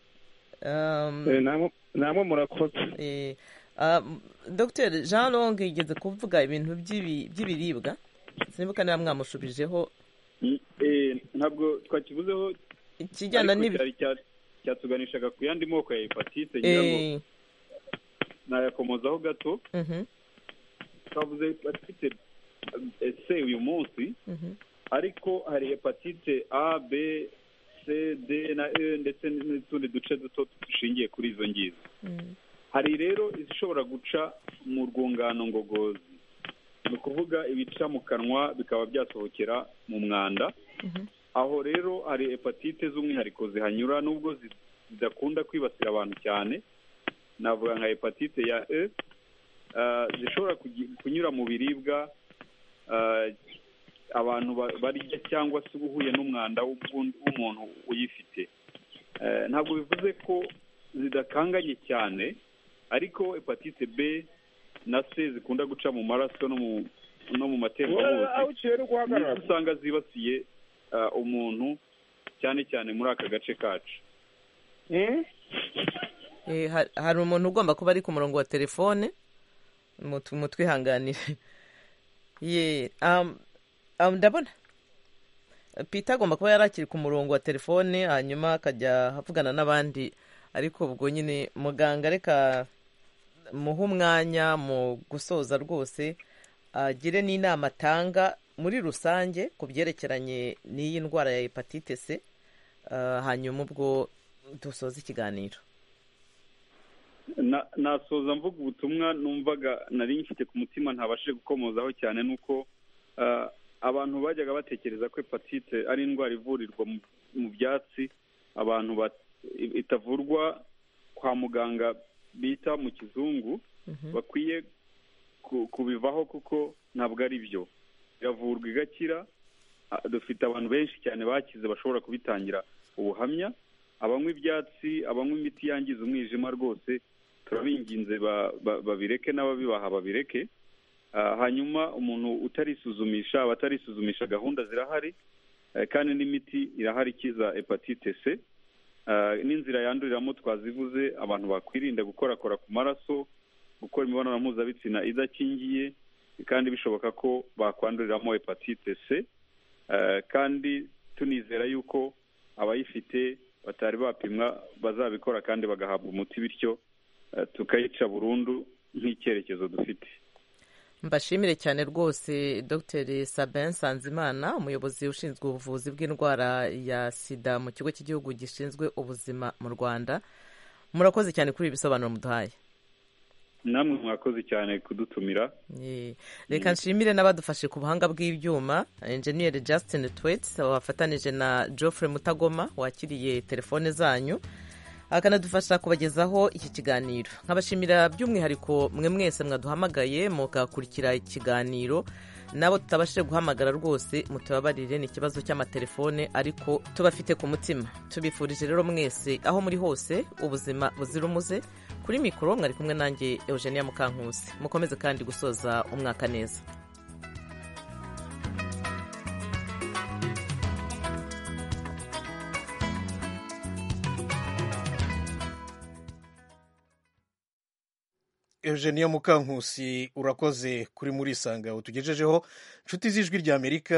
Um, Eh, namwe namwe murakoze eh, ah, m- dr jean long yigeze kuvuga ibintu by'ibi- by'ibiribwa sinibuka niba mwamushubijeho Eh, ntabwo twakivuzeho ikijyana ariko n'ibi cyari cya- cyatuganishaga ku yandi moko ya hepatite ngira ngo Eh, nayakomozaho gato mhm, twavuze hepatite eh, c uyu munsi mhm, ariko hari hepatite a b c d na e ndetse n'utundi duce duto dushingiye kuri izo ngizo mm, hari rero izishobora guca mu rwungano ngogozi ni ukuvuga ibica mu kanwa bikaba byasohokera mu mwanda mhm, aho rero hari hepatite z'umwihariko zihanyura nubwo zi- zidakunda kwibasira abantu cyane navuga nka hepatite ya e ah, zishobora kugi- kunyura mu biribwa ah, abantu ba- barya cyangwa se uba uhuye n'umwanda w'ubundi- w'umuntu uyifite Eh, ntabwo bivuze ko zidakanganye cyane ariko hepatite b na c zikunda guca mu maraso no mu no mu matembabuzi aho uciye uri guhagarara nizo usanga zibasiye ah, umuntu cyane cyane muri aka gace kacu Mm? Eh, ha- hari umuntu ugomba kuba ari ku murongo wa telefone mutu- mutwihanganire ye um, um, ndabona peter agomba kuba yari akiri ku murongo wa telefone hanyuma akajya avugana n'abandi ariko ubwo nyine muganga reka muhe umwanya mu gusoza rwose agire n'inama atanga muri rusange ku byerekeranye n'iyi ndwara ya hepatite c ah, hanyuma ubwo dusoza ikiganiro Na- nasoza mvuga ubutumwa numvaga nari ngifite ku mutima ntabashije gukomozaho cyane ni uko ah, abantu bajyaga batekereza ko hepatite ari indwara ivurirwa mu- mu byatsi abantu bat- i- itavurwa kwa muganga bita mu kizungu Mhm. bakwiye ku- kubivaho kuko ntabwo ari byo iravurwa igakira Ah, dufite abantu benshi cyane bakize bashobora kubitangira ubuhamya abanywa ibyatsi abanywa imiti yangiza umwijima rwose turabinginze ba- ba- babireke n'ababibaha babireke Ah, hanyuma umuntu utarisuzumisha abatarisuzumisha gahunda zirahari Eh, kandi n'imiti irahari ikiza hepatite c Ah, n'inzira yanduriramo twazivuze abantu bakwirinda gukorakora ku maraso gukora imibonano mpuzabitsina idakingiye kandi bishoboka ko bakwanduriramo hepatite c Eh, kandi tunizera yuko abayifite batari bapimwa bazabikora kandi bagahabwa umuti bityo eh, tukayica burundu nk'icyerekezo dufite mbashimire cyane rwose dr sabin sanzimana umuyobozi ushinzwe ubuvuzi bw'indwara ya sida mu kigo cy'igihugu gishinzwe ubuzima mu rwanda murakoze cyane kuri ibi bisobanuro muduhaye namwe mwakoze cyane kudutumira Ye. reka nshimire n'abadufashe ku buhanga bw'ibyuma enjeniyeri justin twits wafatanije na geoffrey mutagoma wakiriye telefone zanyu akanadufasha kubagezaho iki kiganiro nkabashimira by'umwihariko mwe mwese mwaduhamagaye mugakurikira ikiganiro nabo tutabashije guhamagara rwose mutubabarire ni ikibazo cy'amatelefone ariko tubafite ku mutima tubifurije rero mwese aho muri hose ubuzima buzira umuze kuri mikoro mwari kumwe nanjye eugenia mukankusi mukomeze kandi gusoza umwaka neza eugenia mukankusi urakoze kuri muri isangaho tugejejeho inshuti z'ijwi ry'amerika